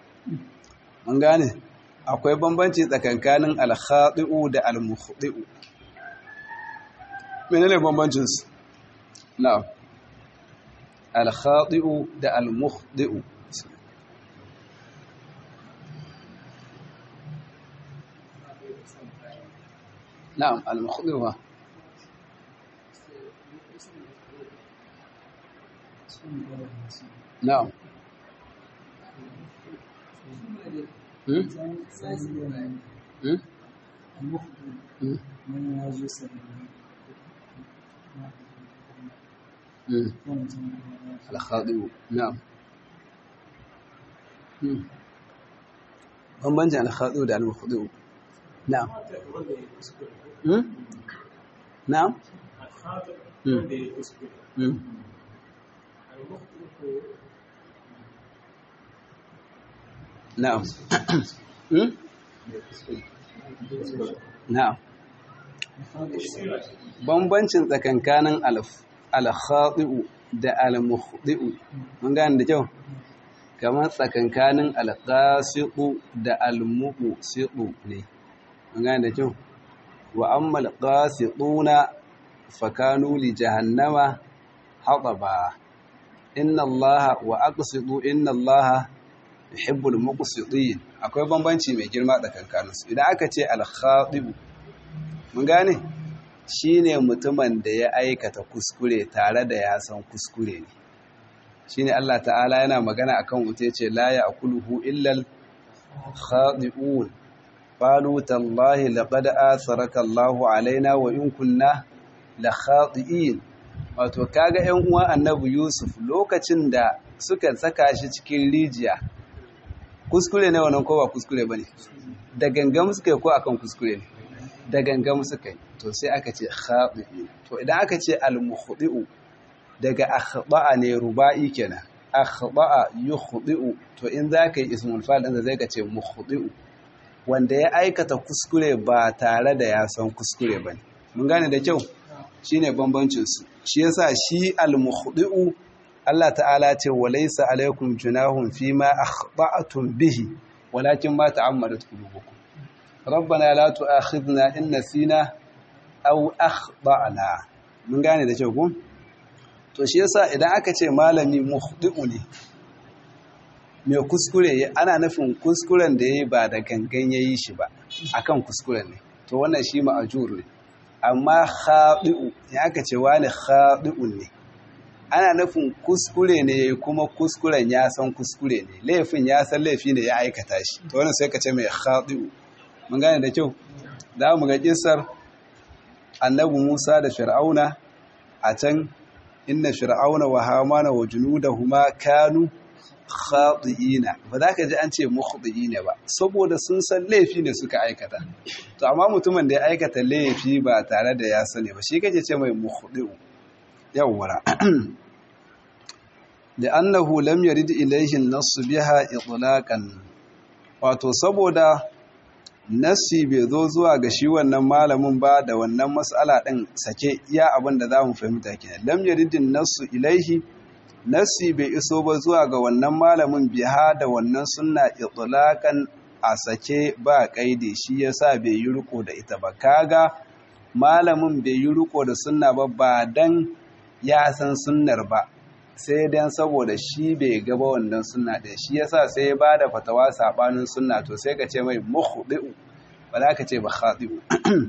mun gane akwai bambanci tsakankanin al-khati'u da al-mukhdi'u menene bambancin su na'am al-khati'u da al-mukhdi'u نعم المخضوة نعم الخاضع نعم bambancin alkhadu da almukhdu na'am نعم نعم نعم bambancin tsakankanin alkhadi'u da almukhdi'u mun gane da kyau kamar tsakankanin alqasiqu da almuqsiqu ne mun gane da kyau wa amma alqasituna fakanu li jahannama hataba inna allaha wa aqsitu inna allaha yuhibbul muqsitin akwai bambanci mai girma tsakankanin su idan aka ce al-khatib mun gane shine mutumin da ya aikata kuskure tare da ya san kuskure ne shine Allah ta'ala yana magana akan wuta yace la ya'kuluhu illal khadi'un qalu tallahi laqad atharaka Allahu alaina wa in kunna la khadi'in wato kaga 'yan uwa annabi Yusuf lokacin da suka saka shi cikin rijiya kuskure ne wannan ko ba kuskure bane da gangam suka yi ko akan kuskure ne da gangam suka yi to sai aka ce khadi'in to idan aka ce al-mukhdi'u daga akhba'a ne ruba'i kenan akhba'a yukhdi'u to in zaka yi ismul fa'il din zai ka ce mukhdi'u wanda ya aikata kuskure ba tare da ya san kuskure bane mun gane da kyau shine bambancin su shi yasa shi al-mukhdi'u Allah ta'ala ce walaysa alaikum junahun fima akhta'tum bihi walakin ma ta'ammadat qulubukum rabbana la tu'akhidna in nasina aw akhta'na mun gane da kyau ko to shi yasa idan aka ce malami mukhdi'u ne mai kuskure ana nufin kuskuren da yayi ba da gangan yayi shi ba akan kuskuren ne to wannan shi ma'ajur ne amma khadi'u ya aka ce wani khadi'un ne ana nufin kuskure ne kuma kuskuren ya san kuskure ne laifin ya san laifi ne ya aikata shi to wannan sai ka ce mai khadi'u mun gane da kyau za mu ga kisar annabi Musa da Fir'auna a can inna fir'auna wa hamana wa junudahuma kanu khati'ina ba za ka ji an ce mukhti'ina ba saboda sun san laifi ne suka aikata to amma mutumin da ya aikata laifi ba tare da ya sani ba shi kake ce mai mukhti'u yawwara da annahu lam yarid ilayhi an-nass biha itlaqan wato saboda nassi bai zo zuwa ga shi wannan malamin ba da wannan matsala ɗin sake iya abin da za mu fahimta kenan lam yaridin nassu ilaihi nassi bai iso ba zuwa ga wannan malamin biha da wannan sunna itlaqan a sake ba kaide shi yasa bai yi riko da ita ba kaga malamin bai yi riko da sunna ba ba dan ya san sunnar ba sai dan saboda shi bai gaba wannan sunna ɗin shi yasa sai ya bada fatawa sabanin sunna to sai ka ce mai mukhdi'u ba za ka ce ba khadi'u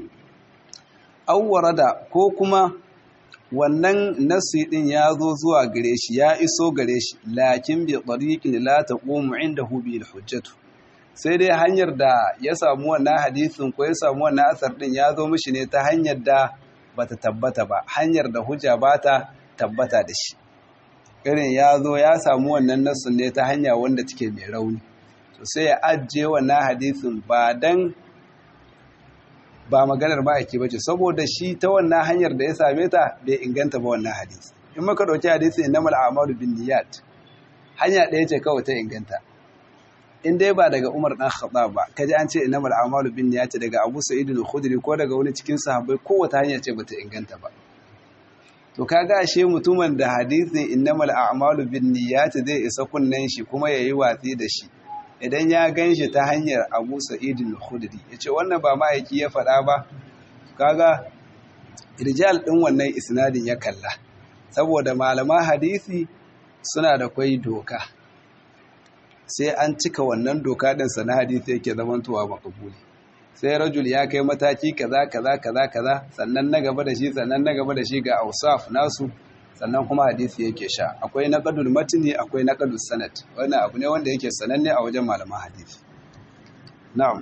aw da ko kuma wannan nasi din ya zo zuwa gare shi ya iso gare shi lakin bi tariqin la taqumu indahu bi hujjatu sai dai hanyar da ya samu wannan hadisin ko ya samu wannan asar din ya zo mishi ne ta hanyar da bata tabbata ba hanyar da hujja bata tabbata da shi irin ya zo ya samu wannan nassun ne ta hanya wanda take mai rauni to sai ya ajiye wannan hadisin ba dan ba maganar ma'aiki ba ce saboda shi ta wannan hanyar da ya same ta bai inganta ba wannan hadisi in maka ɗauki hadisi innamal a'malu bin niyyat hanya ɗaya ce kawai ta inganta in dai ba daga Umar dan Khattab ba kaji an ce innamal a'malu bin niyyat daga Abu Sa'id al-Khudri ko daga wani cikin sahabbai kowace hanya ce bata inganta ba to kaga ashe mutumin da hadisin innamal a'malu bin niyyat zai isa kunnen shi kuma yayi watsi da shi idan ya ganshi ta hanyar Abu Sa'id al-Khudri yace wannan ba ma'aiki ya faɗa ba kaga rijal din wannan isnadin ya kalla saboda malaman hadisi suna da kwai doka sai an cika wannan doka din sana hadisi yake zamantowa makabuli sai rajul ya kai mataki kaza kaza kaza kaza sannan na gaba da shi sannan na gaba da shi ga ausaf nasu sannan kuma hadisi yake sha akwai naqadul matni akwai naqadus sanad wannan abu ne wanda yake sananne a wajen malaman hadisi na'am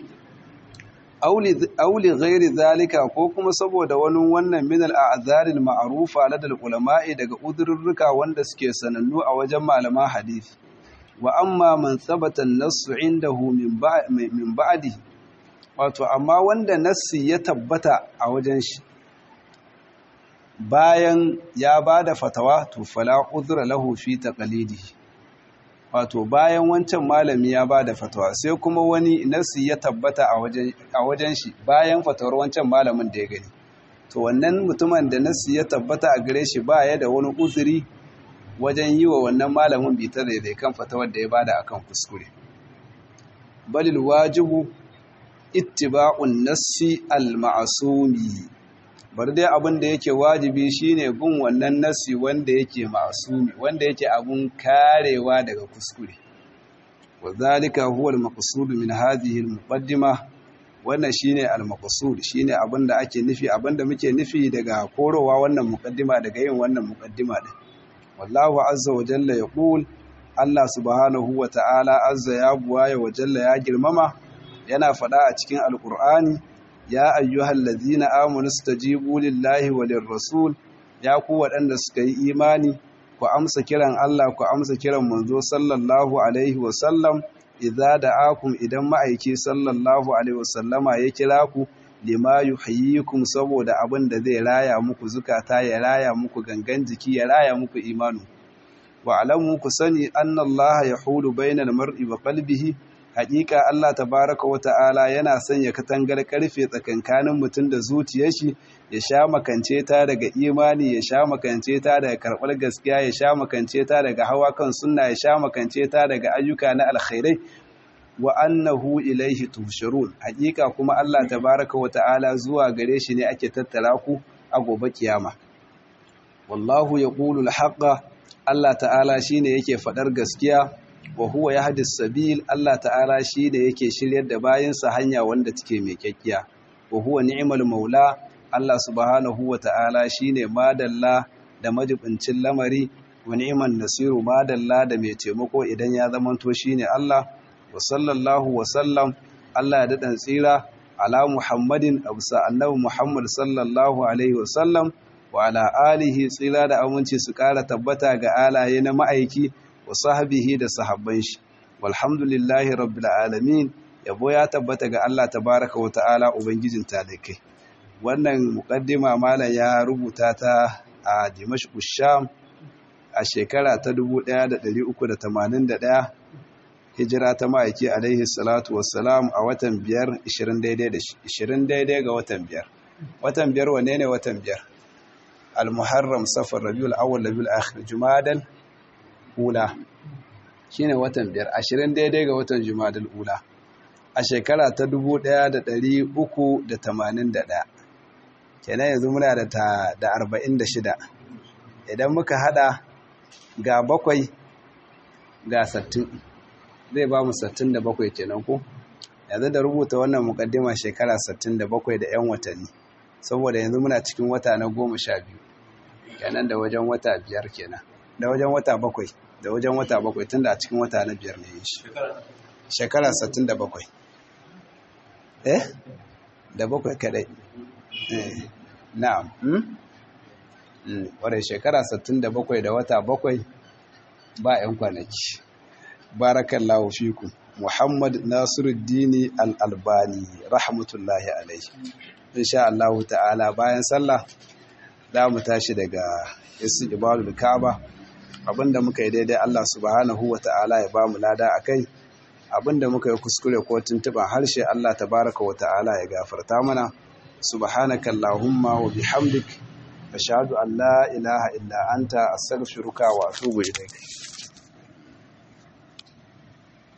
auli auli ghairi zalika ko kuma saboda wani wannan min al-a'zar al-ma'rufa ladal ulama'i daga udurruka wanda suke sanannu a wajen malaman hadisi wa amma man thabata an-nass indahu min ba'dihi wato amma wanda nassi ya tabbata a wajen shi bayan ya ba da fatawa to fala uzra lahu fi taqlidihi wato bayan wancan malami ya ba da fatawa sai kuma wani nassi ya tabbata a wajen a wajen shi bayan fatawar wancan malamin da ya gani to wannan mutumin da nassi ya tabbata a gare shi ba ya da wani uzuri wajen yi wa wannan malamin bitar da kan fatawar da ya bada akan kuskure balil wajibu ittiba'un nassi al-ma'sumi bar dai abin da yake wajibi shine bin wannan nassi wanda yake ma'sumi wanda yake abun karewa daga kuskure wadhalika huwa al-maqsud min hadhihi al-muqaddima wannan shine al-maqsud shine abinda ake nufi abinda muke nufi daga korowa wannan muqaddima daga yin wannan muqaddima din wallahu azza wa jalla yaqul Allah subhanahu wa ta'ala azza ya buwaya wa jalla ya girmama yana faɗa a cikin alqur'ani ya ayyuhal ladzina amanu stajibu lillahi wa lirrasul ya ku waɗanda suka yi imani ku amsa kiran Allah ku amsa kiran manzo sallallahu alaihi wa sallam idza da'akum idan ma'aiki sallallahu alaihi wasallama ya kira ku lima yuhyikum saboda abin da zai raya muku zukata ya raya muku gangan jiki ya raya muku imanu wa alamu ku sani anna Allah yahulu bainal mar'i wa qalbihi haƙiƙa Allah tabaraka wa ta'ala yana sanya katangar karfe tsakankanin mutum da zuciyar shi ya sha makance ta daga imani ya sha makance ta daga karɓar gaskiya ya sha makance ta daga hawa kan sunna ya sha makance ta daga ayyuka na alkhairai wa annahu ilaihi tuhsharun hakika kuma Allah tabaraka wa ta'ala zuwa gare shi ne ake tattara ku a gobe kiyama wallahu yaqulu al Allah ta'ala shine yake fadar gaskiya wa huwa yahdi sabil Allah ta'ala shine yake shiryar da bayinsa hanya wanda take mai kyakkiya wa huwa ni'mal maula Allah subhanahu wa ta'ala shine madalla da majibincin lamari wa ni'man nasiru madalla da mai taimako idan ya zamanto shine Allah wa sallallahu wa sallam Allah ya daɗin tsira ala Muhammadin abusa annabi Muhammad sallallahu alaihi wa sallam wa ala alihi tsira da aminci su ƙara tabbata ga alaye na ma'aiki wa sahbihi da sahabban shi walhamdulillahi rabbil alamin yabo ya tabbata ga Allah tabaraka wa ta'ala ubangijin talikai wannan muqaddima malam ya rubuta ta a Dimashq Sham a shekara ta 1381 hijira ta ma'aiki alaihi salatu wassalam a watan biyar 20 daidai da 20 daidai ga watan biyar watan biyar wane ne watan biyar al-muharram safar rabiul awwal rabiul akhir jumadal ula shine watan biyar 20 daidai ga watan jumadal ula a shekara ta 1381 kenan yanzu muna da ta da 46 idan muka hada ga bakwai ga sattin zai ba mu 67 kenan ko yanzu da rubuta wannan mukaddima shekara 67 da 'yan watanni saboda yanzu muna cikin wata na goma sha biyu kenan da wajen wata biyar kenan da wajen wata bakwai da wajen wata bakwai tun da a cikin wata na biyar ne shi shekara 67 eh da bakwai kadai eh na'am wadda shekara 67 da wata bakwai ba 'yan kwanaki barakallahu fiku muhammad nasiruddini al'albani rahmatullahi alaihi insha Allah ta'ala bayan sallah za mu tashi daga isi ibalul ka'aba abinda muka yi daidai Allah subhanahu wa ta'ala ya ba mu lada a kai abinda muka yi kuskure ko tuntuban harshe Allah tabaraka wa ta'ala ya gafarta mana subhanaka allahumma wa bihamdik ashhadu an la ilaha illa anta astaghfiruka wa atubu ilaik